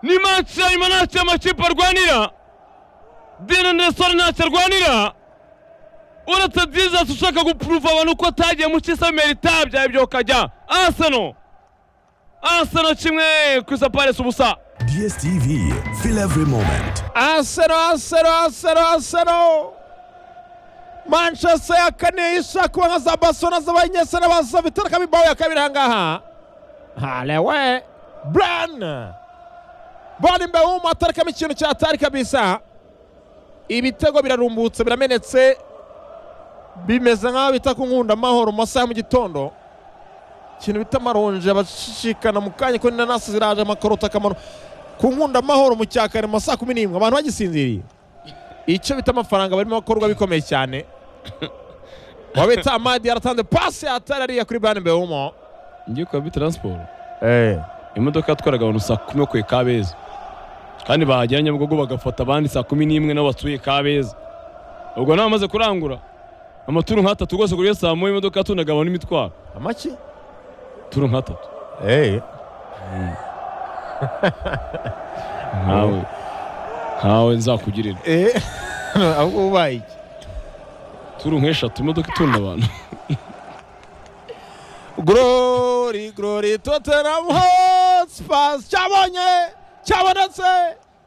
ni manshi ya nyuma ntacyo amakipe arwanira dine ndesore ntacyo arwanira uretse dizas ushaka gupuruva abantu ko atagiye mu kisa merita byabyuka ukajya aseno aseno kimwe ku isaparesi ubusa DSTV, fill every moment. asero asero asero asero manchester ya kane ishaka kuba nka za barcelona z'abanyesera baza bitereka mibao ya kabiri ahangaha halewe bran bora imbere w'umu atarekamo ikintu cyatari kabisa ibitego birarumbutse biramenetse bimeze nk'aho bita ku nkunda amahoro mu masaha ya mu gitondo ikintu bita amaronji abashikana mu kanya ko n'inanasi ziraje amakarota akamaro ku nkunda amahoro mu cya kare mu masaha kumi n'imwe abantu bagisinziriye icyo bita amafaranga barimo bakorwa bikomeye cyane wabita amadi yaratanze pasi yatari ariya kuri bani bewumo ngiye kwa bitaransiporo imodoka yatwaraga abantu saa kumi bakuye kabeza kandi bahagera nyabugogo bagafata abandi saa kumi n'imwe nabo batuye kabeza ubwo nawe amaze kurangura amaturu nk'atatu rwose kuri iyo saa moya imodoka yatundaga abantu imitwaro amaki turu nk'atatu ntawe ntawe nzakugirira ahubwo ubaye iki turu nk'eshatu imodoka itunda abantu Glory, glory, Tottenham Hotspurs cyabonye cyabonetse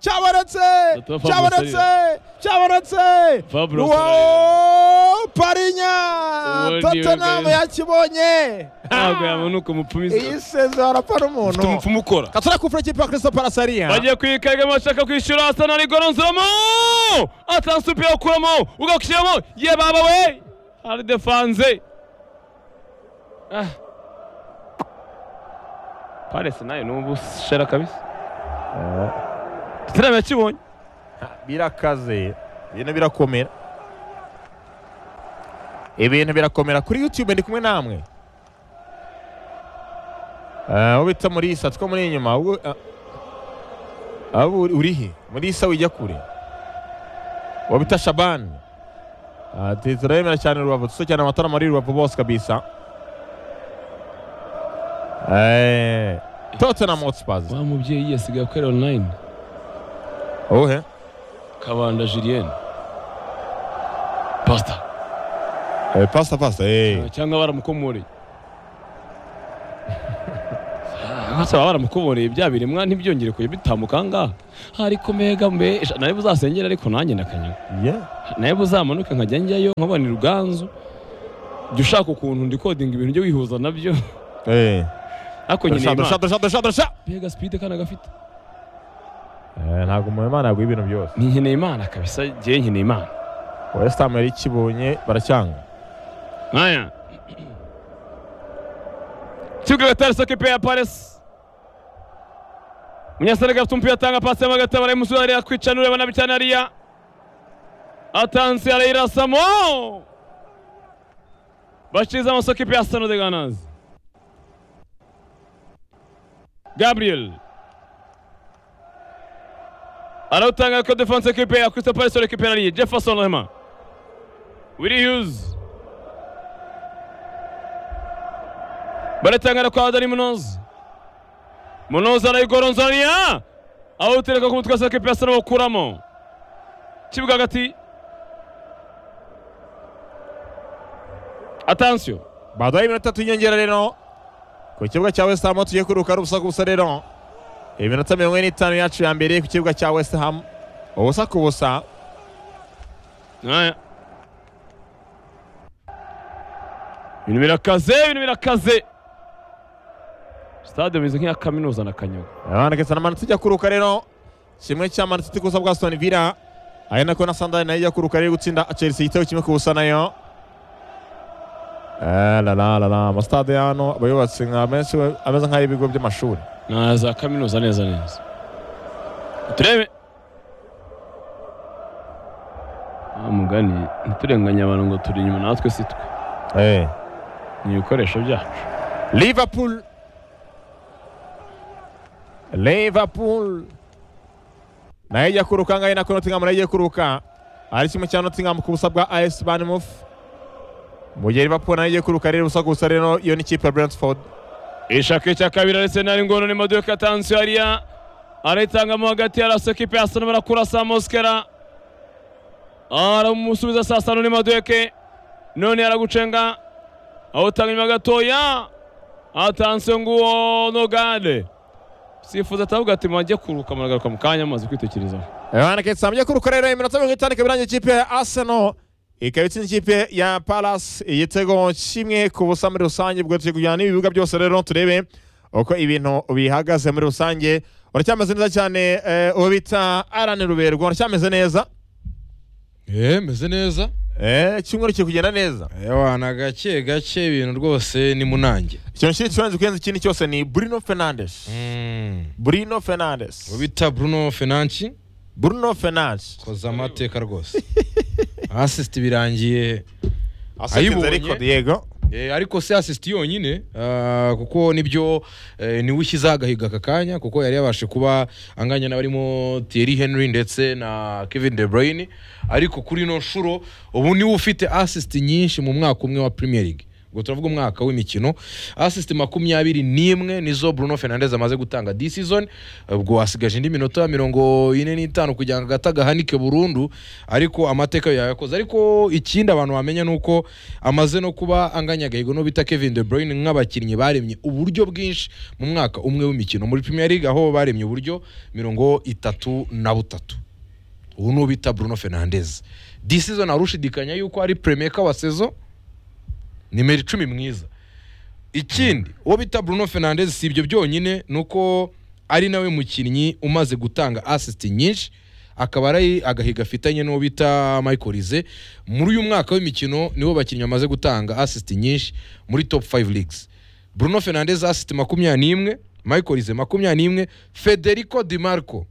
cyabonetse Dr. Fabio cyabonetse cyabonetse Fabio Luo Parinya Ubundi Tottenham bagahita- yakibonye ntabwo yamanuka umupfumu iyi sezora pa n'umuntu umupfumu ukora katura kufura ikipe ya Crystal Palace ariya bagiye kuyikaga bashaka kwishyura asa na rigoronzamo atanze umupira awukuramo ugakushyiramo ye baba we hari defanze Ah. paresi nayo numva ushera kabisa tottenham yakibonye birakaze ibintu birakomera ibintu birakomera kuri youtube ndi kumwe namwe Ah, uwo bita murisa two muri inyuma ubwo ah, ah, ubu uri he murisa wijya kure uwo bita shabani Ah, tu- turabemera cyane rubavu dusa cyane amatara muri rubavu bose kabisa Eh, Tottenham Hotspurs wa mubyeyi yasigaye kuri online uwuhe kabanda julienne pasta Eh, pasta pasta eh. cyangwa baramukomoreye hasa baba baramukuboneye bya biremwa ntibyongere kujya bitambuka aha ngaha ariko mbega mbe ejo nawe buzasengera ariko nanjye ndakanyanga nawe buzamanuke nkajya njyayo nkabonera ruganzu jya ushaka ukuntu ndikodinga ibintu ujye wihuza nabyo ariko nyine dusha dusha Imana dusha dusha dusha mbega sipide kandi agafite Eh, ntabwo muhimana yaguha ibintu byose ni nkeneye imana kabisa jyewe nkeneye imana west ham yari ikibonye baracyanga Haya. Tigo gatari soke pe ya Paris. Munyasenga afite umupira atanga pasi y'amagata baraye musubiza ariya kwica nureba nabi cyane ariya. Atansi arayirasamo. Bashiza amasoke pe ya Stano de Ganas. Gabriel. Arautanga ko defense equipe ya Crystal Palace récupère ali Jefferson Lema. Willie Hughes. baratangara kwa Adari Munoz. Munoz arayigoronzanya awutereka ku mutwe sake pesa bawukuramo. Kibuga hagati. Attention. baduhaye iminota tw'inyongera rero ku kibuga cya west ham aho tugiye kuruhuka ari ubusa ku busa rero iminota mirongo ine n'itanu yacu ya mbere ku kibuga cya west ham ubusa ku busa Haya. Ibintu birakaze, ibintu birakaze. Stade bimeze nk'iya kaminuza na Kanyago. abana kesa na manutse ijya kuruka rero kimwe cya manutse ikosa bwa aston villa ari nako na sandari nayo ijya kuruka rero gutsinda chelsea igitego kimwe ku busa nayo Eh, la la la la amasitade ya hano aba yubatse nka menshi we- ameze nk'ay'ibigo by'amashuri na za kaminuza neza neza turebe Ah, mugani ntiturenganye abantu ngo turi inyuma natwe si twe Eh. ni ibikoresho byacu Liverpool Liverpool nayo ijya kuruka ngayo nako Nottingham nayo igiye kuruka ari kimwe cya Nottingham ku busa bwa AS Bournemouth mu gihe Liverpool nayo igiye kuruka rero ubusa ku busa rero iyo ni ikipe ya Brentford ishaka cya kabiri arisenali ngono ni maduka atansiyo hariya arayitangamo hagati ya raso ekipe ya sano barakurasa moskera aramusubiza saa sano ni maduke none aragucenga awutanga inyuma gatoya atansiyo nguwo nogade sifuza atavuga ati mwajya kuruka muragaruka mu kanya amaze kwitekerezaho Yohana Ketsa mu gihe kuruka rero iminota mirongo itanu ikaba irangiye ikipe ya Arsenal ikaba itsinda ikipe ya Palace igitego kimwe ku busa muri rusange ubwo tugiye kujyana n'ibibuga byose rero turebe uko ibintu bihagaze muri rusange uracyameze neza cyane eh, uwo bita Alan Ruberwa uracyameze neza Eh, meze neza eh cyumweru kiri kugenda neza wana gake gake ibintu rwose ni munange ikintu kiri kirenze kurenza ikindi cyose ni Bruno Fernandes Bruno Fernandes ubita bruno fenanci Bruno Fernandes koza amateka rwose asisiti birangiye asinze Ayibonye. ariko Diego Eh, ariko si asisiti yonyine ah, kuko nibyo eh, niwe ushyizeho agahiga aka kanya kuko yari yabashe kuba anganya n'abarimo Thierry Henry ndetse na Kevin De Bruyne ariko kuri ino nshuro ubu niwe ufite asisiti nyinshi mu mwaka umwe wa Premier League ubwo turavuga umwaka w'imikino asisiti makumyabiri n'imwe nizo Bruno Fernandes amaze gutanga this season ubwo hasigaje indi minota mirongo ine n'itanu kugira ngo agata gahanike burundu ariko amateka yo yayakoze ariko ikindi abantu bamenya ni uko amaze no kuba anganya agahigo no bita Kevin De Bruyne nk'abakinnyi baremye uburyo bwinshi mu mwaka umwe w'imikino muri Premier League aho baremye uburyo mirongo itatu na butatu ubu ni ubita Bruno Fernandes this season arushidikanya yuko ari playmaker wa sezo nimero icumi mwiza ikindi uwo bita Bruno Fernandes si ibyo byonyine ni uko ari nawe mukinnyi umaze gutanga assist nyinshi akaba ari agahiga afitanye n'uwo bita Michael Rize muri uyu mwaka w'imikino nibo bakinnyi bamaze gutanga assist nyinshi muri top 5 leagues Bruno Fernandes assist makumyabiri n'imwe Michael Rize makumyabiri n'imwe Federico Di Marco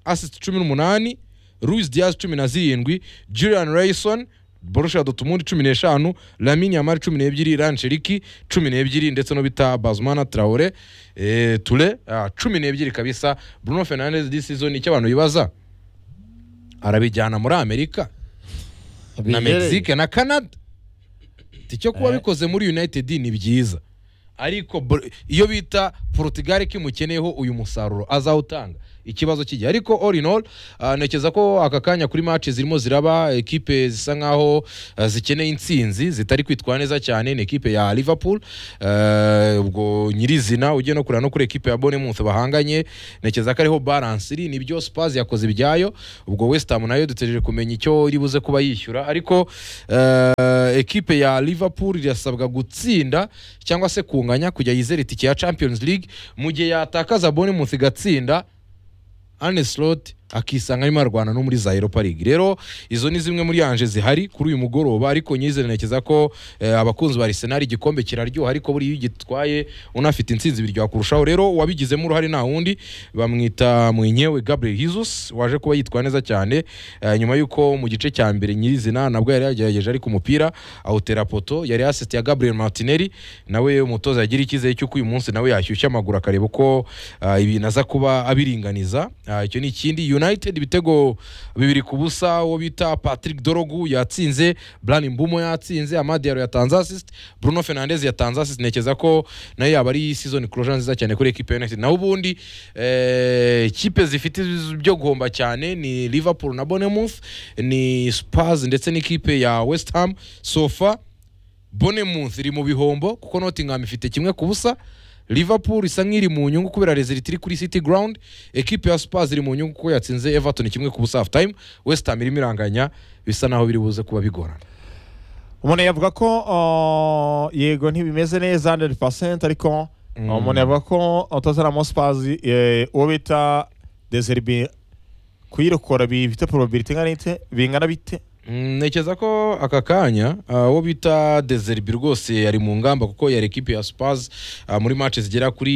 assist cumi n'umunani Luis Diaz cumi na zirindwi Julian Rayson Borussia Dortmund cumi n'eshanu Lamine Yamal cumi n'ebyiri Rancheriki cumi n'ebyiri ndetse no bita Bazmana Traore eh, Ture ah, cumi n'ebyiri kabisa Bruno Fernandes this season icyo abantu bibaza arabijyana muri Amerika na Mexique na Canada icyo kuba bikoze muri United ni byiza ariko br- iyo bita Portugal ikimukeneyeho uyu musaruro azawutanga ikibazo kijya ariko all in all ah, ntekereza ko aka kanya kuri match zirimo ziraba ekipe zisa nkaho ah, zikeneye intsinzi zitari kwitwara neza cyane ni ekipe ya liverpool Ah, ubwo nyirizina ugiye no kureba no kuri ekipe ya bonemuth bahanganye ntekereza ko ariho balance iri nibyo spurs yakoze ibyayo ubwo west ham nayo dutegereje kumenya icyo iri buze kuba yishyura ariko eh, ekipe ya liverpool irasabwa gutsinda cyangwa se kunganya kujya yizera itike ya champions league mu gihe yatakaza bonemuth igatsinda Arne Slot akisanga arimo arwana no muri za Europa League. Rero izo ni zimwe muri anje zihari kuri uyu mugoroba ariko nyizere ntekereza ko eh, abakunzi ba Arsenal igikombe kiraryoha ariko buri iyo ugitwaye unafite intsinzi biryoha kurushaho. Rero wabigizemo uruhare nta wundi bamwita mwenyewe Gabriel Jesus waje kuba yitwa neza cyane eh, nyuma yuko mu gice cya mbere nyirizina nabwo yari yagerageje ariko umupira awutera poto yari assist ya Gabriel Martinelli nawe umutoza yagira icyizere cy'uko uyu munsi nawe yashyushya amaguru akareba uko ah, ibintu aza kuba abiringaniza Ah, icyo ni ikindi united ibitego bibiri ku busa uwo bita patrick dorogu yatsinze brani mbumo yatsinze amadiaro yatanze assist bruno fernandez yatanze assist ntekereza ko nayo yaba ari season closure nziza cyane kuri ekipe ya united naho ubundi eh, ikipe zifite byo guhomba cyane ni liverpool na bonemouth ni spurs ndetse n'ikipe ya west ham sofa bonemouth iri mu bihombo kuko nottingham ifite kimwe ku busa liverpool isa nk'iri mu nyungu kubera rezilita iri kuri city ground ekipe ya spurs iri mu nyungu kuko yatsinze everton kimwe ku busa half time west ham irimo iranganya bisa naho biri buze kuba bigorana umuntu yavuga ko uh, yego ntibimeze neza 100% ariko mm. umuntu yavuga ko utazaramo spazi eh, uwo bita deserbi kuyirokora bifite probability ingana ite bingana bite Mm, ntekereza ko aka kanya ah, uwo bita deserbi rwose yari mu ngamba kuko yari ekipe ya spurs ah, muri match zigera kuri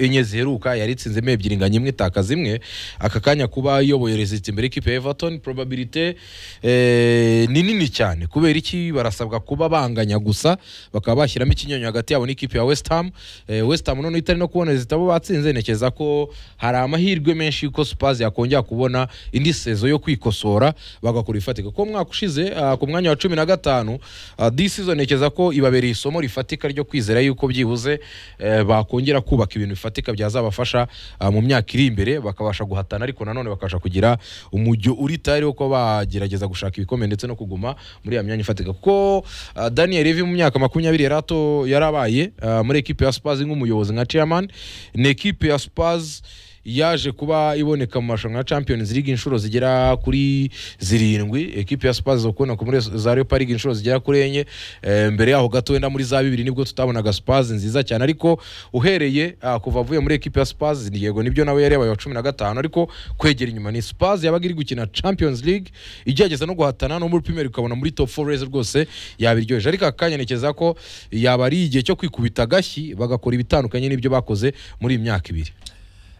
enye ziheruka yari itsinzemo ebyiri inganya imwe itakaza imwe aka kanya kuba iyoboye rezilita imbere ekipe ya everton probabilite eh, ni nini cyane kubera iki barasabwa kuba banganya gusa bakaba bashyiramo ikinyonyo hagati yabo n'ikipe ya west ham eh, west ham noneho itari no kubona rezilita bo batsinze ntekereza ko hari amahirwe menshi yuko spurs yakongera kubona indi sezo yo kwikosora bagakora ifatika kuko umwaka ushize ah, ku mwanya wa cumi na gatanu ah, this season ntekereza ko ibabereye isomo rifatika ryo kwizera yuko byibuze eh, bakongera kubaka ibintu bifatika byazabafasha ah, mu myaka iri imbere bakabasha guhatana ariko nanone bakabasha kugira umujyo uri tayari wo kuba bagerageza gushaka ibikombe ndetse no kuguma muri ya myanya ifatika kuko ah, daniel Levy mu myaka makumyabiri yari ato- yarabaye ah, muri ekipe ya spurs nk'umuyobozi nka chairman ni ekipe ya spurs yaje kuba iboneka mu marushanwa ya champions league inshuro zigera kuri zirindwi ekipe ya spurs zo kubona muri za leopa league inshuro zigera kuri enye Eh, mbere yaho gato wenda muri za bibiri nibwo tutabonaga spurs nziza cyane ariko uhereye ah, kuva avuye muri ekipe ya spurs ni yego nibyo nawe yari yabaye wa cumi na gatanu ariko kwegera inyuma ni spurs yabaga iri gukina champions league igerageza no guhatana no muri premier ukabona muri top four race rwose yabiryoheje ariko aka kanya ntekereza ko yaba ari igihe cyo kwikubita agashyi bagakora ibitandukanye n'ibyo bakoze muri iyi myaka ibiri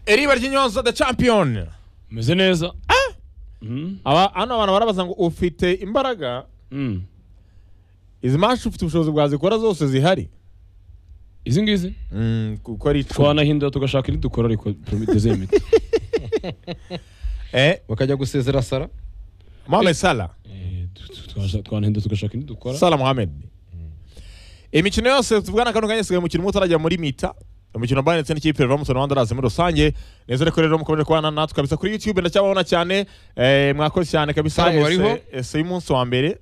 eriba ry'inyonza the champion meze neza aba hano abantu barabaza ngo ufite imbaraga Mm. izi match ufite ubushobozi bwazikora zose zihari izi ngizi Mm, kuko ari icumi twanahindura tugashaka iri dukora ariko tuzemete eh bakajya gusezera sara Mohamed Salah twanahindura tugashaka indi dukora Salah Mohamed imikino yose tuvugana kano kanya isigaye umukino umwe utarajya muri mita umukino bayani ndetse n'ikipe ya Everton Wanderers muri rusange neza ko rero mukomeje kubana natwe kabisa kuri YouTube ndacyababona cyane eh, mwakoze cyane kabisa Hano bariho? Ese- ese y'umunsi wa mbere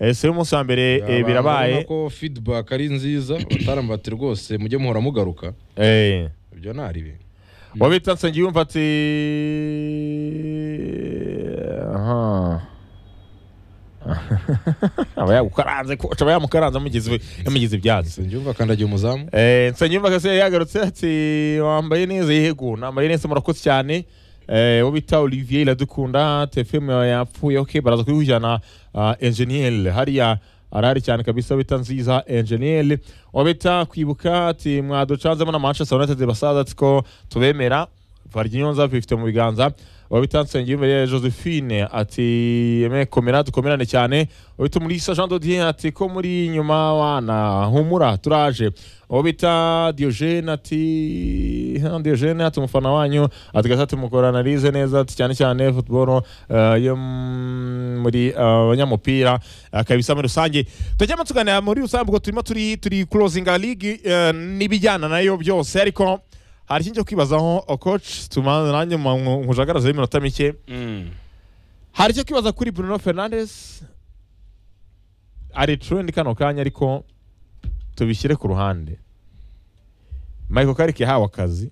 ese y'umunsi wa mbere eh, birabaye ko feedback ari nziza batarambati rwose mujye muhora mugaruka eh ibyo ntari ibintu wabita nsangiye yumva ati aha aba yagukaranze ko aba yamukaranze amugize yamugize ibyatsi sinjyumva kandagiye umuzamu Eh, Nsengiyumva Cassien yagarutse ati wambaye neza yego nambaye neza murakoze cyane Eh, uwo bita Olivier Iradukunda TFM yapfuye okay baraza kuyihujyana uh, Engineer hariya arahari cyane kabisa uwo bita nziza Engineer uwo bita kwibuka ati mwaducanzemo na Manchester United basaza ati ko tubemera Varginyonza bifite mu biganza uwo bita Nsengiyumva Josephine ati yemeye komera dukomerane cyane uwo bita muri Jean Dodier ati ko muri nyuma wana humura turaje uwo bita Diogene ati hano Diogene ati umufana wanyu ati gasa ati mukora analize neza ati cyane cyane football eh, yo m- muri eh, abanyamupira eh, kabisa muri rusange tujyamo tuganira muri rusange ubwo turimo turi turi closing a league eh, n'ibijyana nayo byose ariko hari ikindi cyo kwibazaho o coach tumanza nanjye nkujagarazeho iminota mike hari icyo kwibaza kuri Bruno Fernandes ari trend kano kanya ariko tubishyire ku ruhande Michael Carrick yahawe akazi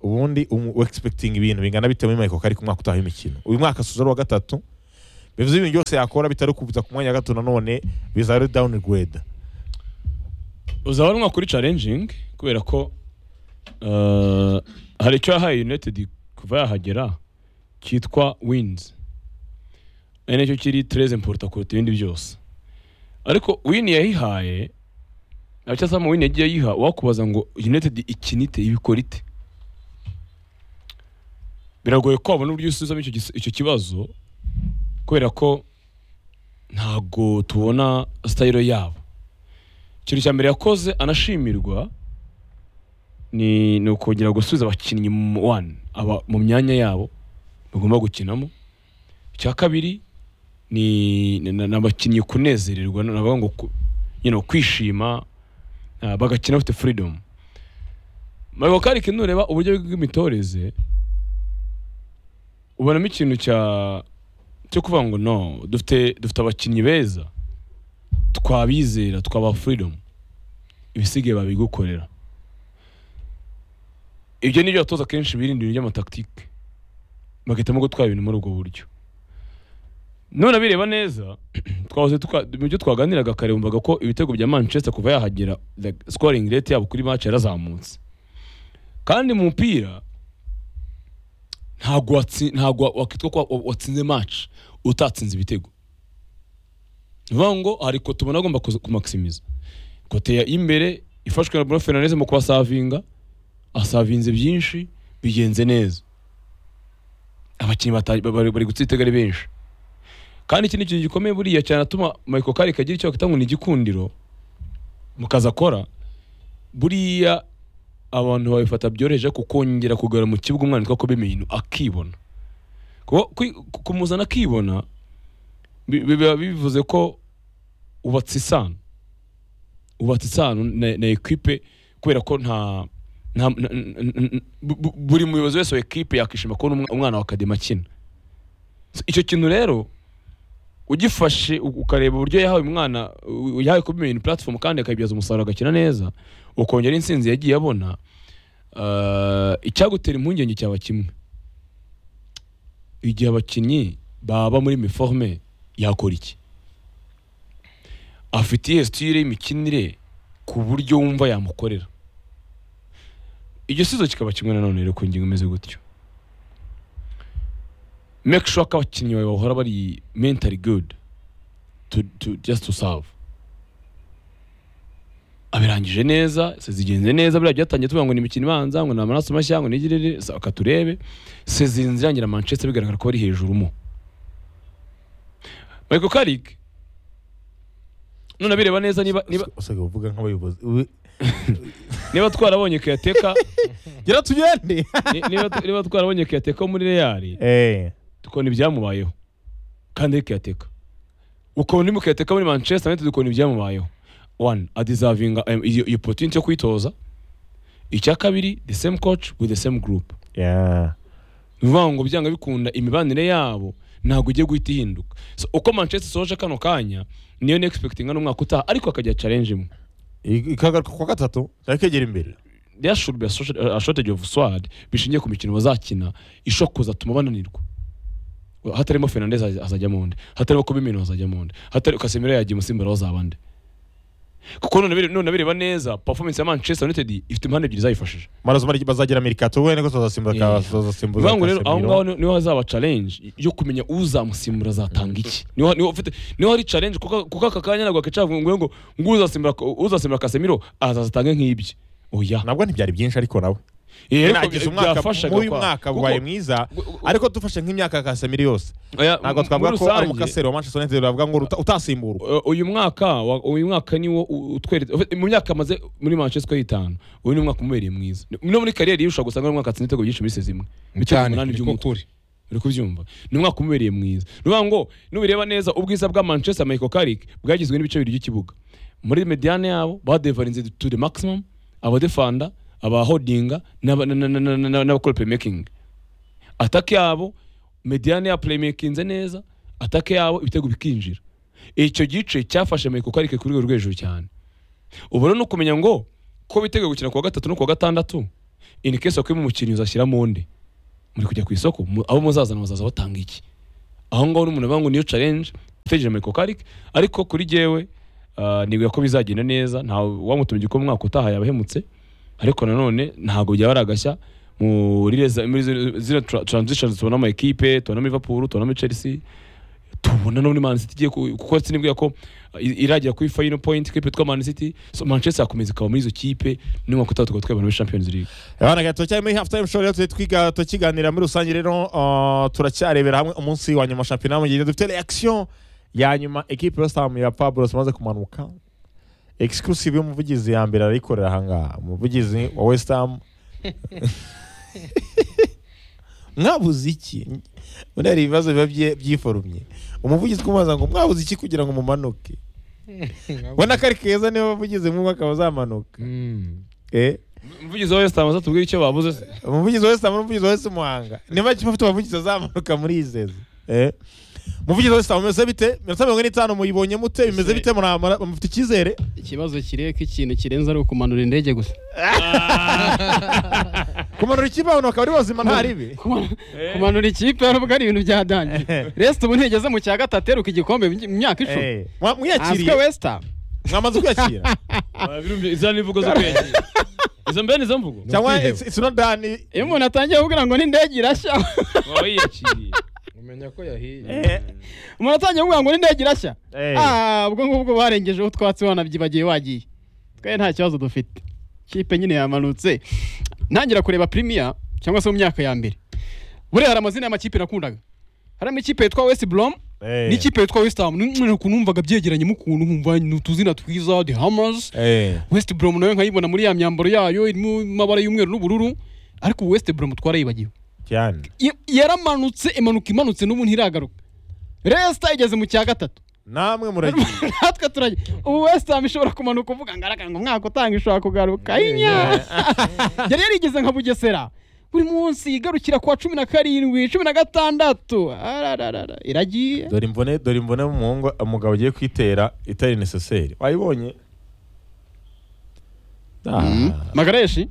ubundi umu- expecting ibintu bingana bitewe muri Michael Carrick umwaka utaha w'imikino uyu mwaka asuza ari uwa gatatu bivuze ibintu byose yakora bitari kubiza ku mwanya wa gatatu nanone bizaba ari downgrade uzabanwa kuri challenging kubera ko uh, hari icyo yahaye united kuva yahagera cyitwa wins ari nacyo kiri tres important kuruta ibindi byose ariko win yayihaye abacyasama win yagiye ayiha wakubaza ngo united ikinite ibikora ite biragoye ko wabona uburyo usubizamo icyo gis- icyo kibazo kubera ko ntabwo tubona sitayiro yabo ikintu cya mbere yakoze anashimirwa ni ni ukongera gusubiza abakinnyi mu wani aba mu myanya yabo bagomba gukinamo icya kabiri ni ni- ni ni abakinnyi kunezererwa ni ukuvuga ngo ku- you know, kwishima ah, bagakina bafite freedom Michael Carrick nureba uburyo bw'imitoreze ubonamo ikintu cya cyo kuvuga ngo no dufite dufite abakinnyi beza twabizera twaba freedom ibisigaye babigukorera ibyo nibyo abatoza kenshi birinda ibintu by'amataktike bagahitamo gutwara ibintu muri ubwo buryo none bireba neza twahoze tuka- mu byo twaganiraga kare wumvaga ko ibitego bya manchester kuva yahagera the scoring rate yabo kuri match yarazamutse kandi mu mupira ntabwo watsi- ntabwo wakitwa ko wa- watsinze match utatsinze ibitego vuga ngo hari kote ubona agomba kuza- kumaximiza kote ya imbere ifashwe na Bruno Fernandes mu kubasavinga asavinze byinshi bigenze neza abakinnyi bata- ba- bari bari gutsinda ibitego ari benshi kandi iki ni ikintu gikomeye buriya cyane atuma Michael Carrick agira icyo bakita ngo ni igikundiro mu kazi akora buriya abantu babifata byoroheje kukongera kugarura mu kibuga umwana witwa Kobe Mino akibona Kuba- kwi- kumuzana akibona bi- bi- biba bivuze ko ubatse isano ubatse isano na, na equipe kubera ko nta nta- n- n- n- n- bu- bu- buri muyobozi wese wa equipe yakishima kubona umwa- umwana wa kadema akina So, icyo kintu rero ugifashe u- ukareba uburyo yahawe umwana u- yahawe kuba ibintu platform kandi akabyaza umusaruro agakina neza ukongera insinzi yagiye abona ah, icyagutera impungenge cyaba kimwe igihe abakinnyi baba muri uniforme yakora iki afite iyo sitire y'imikinire ku buryo wumva yamukorera igisubizo kikaba kimwe nanone rero ku ngingo imeze gutyo make sure ko abakinnyi bawe bahora bari mentally good to, to, just to serve abirangije neza se zigenze neza biriya byatangiye tuvuga ngo ni imikino ibanza ngo ni amaraso mashya ngo nigirire akaturebe se zinze irangira manchester bigaragara ko bari hejuru mo michael carrick none abireba neza niba niba usigaye uvuga nk'abayobozi niba twarabonye kuyateka gira tugende niba, niba twarabonye kuyateka wo muri reali eh tukabona ibyamubayeho kandi ari kuyateka ukabona urimo kuyateka muri manchester united ukabona ibyamubayeho one adizavinga em, iyo iyo opportunity yo kwitoza icya kabiri the same coach with the same group yeah ni ukuvuga ngo byanga bikunda imibanire yabo ntabwo igiye guhita ihinduka so, uko manchester isoje kano kanya niyo ni expecting hano umwaka utaha ariko akajya challenge imwe ikagaruka ku wa gatatu cyangwa ikegera imbere there should be a short- a shortage of sword bishingiye ku mikino bazakina ishokoza atuma bananirwa hatarimo Fernandes haz- hazajyamo undi hatarimo Kobe Mino hazajyamo undi hatari Casemiro yagiye musimbura bazaba nde kuko none bire- none bireba neza performance ya Manchester United ifite impande ebyiri zayifashije marazo mari- bazagira merikato wene ko tuzasimbuza Yeah. ka tuzasimbuza bivuga ngo rero aho Casemiro. ngaho ni- niho hazaba challenge yo kumenya uzamusimbura azatanga iki niho niho ufite niho hari challenge kuko kuko aka kanya ntabwo akacavuga ngo ngo uzasimbura uzasimbura Casemiro azazatange nk'ibye oya nabwo ntibyari byinshi ariko nawe Eh, ariko nagize umwaka byafashaga muyu kwa- mwaka kuko- wabaye mwiza ariko dufashe nk'imyaka ya Casemiro yose Oya, ntabwo m- twavuga muri ko ari rusange, umukaseri wa Manchester United bavuga ngo uta- utasimburwa u- uyu mwaka wa- uyu mwaka niwo u- utweretse ufite- mu myaka amaze muri Manchester y'itanu uyu ni umwaka umubereye mwiza Ni- no muri kariyeri ye ushobora gusanga ari umwaka atsinze ibitego byinshi muri sezi imwe Ibitego cyane umunani niko by'umutwe. kuri uri kubyumva ni umwaka umubereye mwiza ni ukuvuga ngo nubireba neza ubwiza bwa Manchester Michael Carrick bwagizwe n'ibice bibiri by'ikibuga muri mediane yabo badevarinze to the maximum abadefanda abahodinga n'aba- na- na- na- na- na- n'abakora playmaking atake yabo mediane ya playmakinze neza atake yabo ibitego bikinjira icyo gice cyafashe Amerika kuko arike kuri rwego rwo hejuru cyane ubu rero ni ukumenya ngo ko biteguye gukina kuwa gatatu no kuwa gatandatu in case of kwima umukinnyi uzashyiramo undi muri kujya ku isoko mu- abo muzazana bazaza batanga iki aho ngaho n'umuntu avuga ngo niyo challenge itegereje Amerika Karik ariko kuri jyewe ah, nibwira ko bizagenda neza nta wamutumye ko mu mwaka utaha yabahemutse ariko nanone ntabwo byaba ari agashya muri reza- muri zino- zino tra- transitions tubonamo ekipe tubonamo Liverpool tubonamo Chelsea tubona no muri Man City igiye ku- kuko sinibwira ko uh, i- iragera kuri final point kipe twa Man City so Manchester yakomeza ikaba muri izo kipe n'umwaka utaha tukaba twebona muri Champions League abana gato cyane muri half time show rero tujye twiga tukiganira muri rusange rero uh, turacyarebera hamwe umunsi wa nyuma wa shampiyona mu gihe dufite reaction ya nyuma ekipe yose ham ya Pablos imaze kumanuka exclusive y'umuvugizi ya mbere arayikorera ahangaha umuvugizi wa West Ham mwabuze iki muri hari ibibazo biba bye- byiforumye umuvugizi twumubaza ngo mwabuze iki kugira ngo mumanuke ubona ko ari keza niba abavugizi mu mwaka bazamanuka Mm. eh umuvugizi wa West Ham azatubwira icyo babuze se umuvugizi wese amara umuvugizi wese umuhanga niba kiba afite umuvugizi azamuka muri izezi eh umuvugizi wese ameze bite mirongo mirongo ine n'itanu muyibonye mute bimeze bite muramara mufite icyizere ikibazo kireba ko ikintu kirenze ari ukumanura indege gusa kumanura ikibaho bakaba ari bazima nta ribi Kuma- kumanura ikipe nubwo ari ibintu byadangiye resita ubu ntigeze mu cya gatatu aheruka igikombe mu myaka icumi Eh, mwa- mwiyakiriye aswe wesita mwamaze kwiyakira izo ni imvugo zo kwegera izo mbe ni izo mvugo cyangwa ukwiheba. it's- it's not done iyo umuntu atangiye kugira ngo n'indege irashya waba yiyakiriye umenya ko yahiye Eh, umuntu atangiye kugira ngo n'indege irashya eh. Ah, ubwo ngubwo barengeje aho twatsi wanabyibagiye wagiye twe nta kibazo dufite kipe nyine yamanutse ntangira kureba premier cyangwa se mu myaka ya mbere buriya hari amazina y'amakipe nakundaga harimo ikipe yitwa West Brom Eh. n'ikipe yitwa West Ham Ni- ni ukuntu numvaga byegeranye mu kuntu nkumva ni utuzina twiza the Hammers Eh. West Brom nayo nkayibona muri ya myambaro yayo irimo amabara y'umweru n'ubururu ariko ubu West Brom twarayibagiwe cyane Ya- yaramanutse imanuka imanutse n'ubu ntiragaruka Leicester igeze mu cya gatatu namwe muragiye natwe turajya ubu wesite hamu ishobora kumanuka uvuga ngo araga ngo umwaka utanga ishobora kugaruka inya yari yarigeze nka bugesera buri munsi igarukira ku wa cumi na karindwi cumi na gatandatu Arararara, iragiye dore imbone dore imbone umuhungu umugabo ugiye kwitera itari necessaire wayibonye Ah. magareshi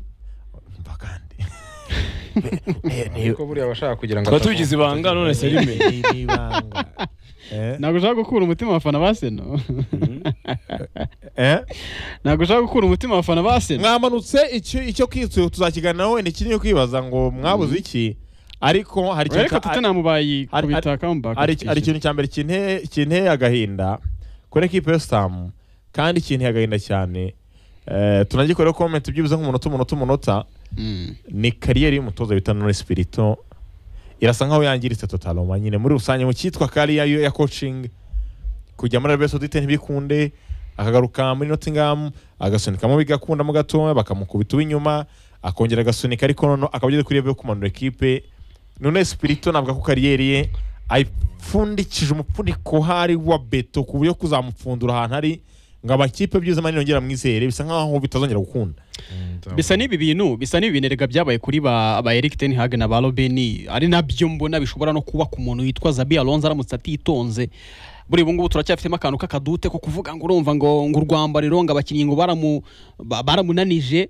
mva kandi kuko buriya abashaka kugira ngo tukaba atavuga. tubigize ibanga none se rime Eh? ntabwo ushaka gukura umutima abafana ba seno Eh? ntabwo ushaka gukura umutima abafana ba seno mwamanutse icyo icyo kwitsu tuzakiganiraho wenda ikiri cyo kwibaza ngo mwabuze iki ariko hari ikintu reka cya- tutanamu hari- bayikubita hari- kamubaka hari iki- hari ikintu cya mbere kinteye kinteye agahinda kuri ekipe y'ositamu kandi kinteye agahinda cyane Eh, tunagikoreho komenti byibuze nk'umunota umunota umunota ni kariyeri y'umutoza bita Nore Spirito irasa nkaho yangiritse totaloma nyine muri rusange mu cyitwa kariya yo- ya coaching kujya muri Arabia Saudite ntibikunde akagaruka muri Nottingham agasunikamo bigakundamo gatoya bakamukubita uw'inyuma akongera agasunika ariko noneho akaba ageze kuri yo kumanura ekipe None Spirito navuga ko kariyeri ye ayipfundikije umupfuniko hari wa beto ku buryo kuzamupfundura ahantu ari ngo amakipe byiza mani yongera mwizere bisa nkaho bitazongera gukunda bisa n'ibi bintu bisa n'ibi bintu erega byabaye kuri ba ba Eric ten Hag na ba Robin ari nabyo mbona bishobora no kuba ku muntu witwa Zabi Alonso aramutse atitonze buri ubu ngubu turacyafitemo akantu k'akadute ko kuvuga ngo urumva ngo ngo urwambariro ngo abakinnyi ngo baramu ba- baramunanije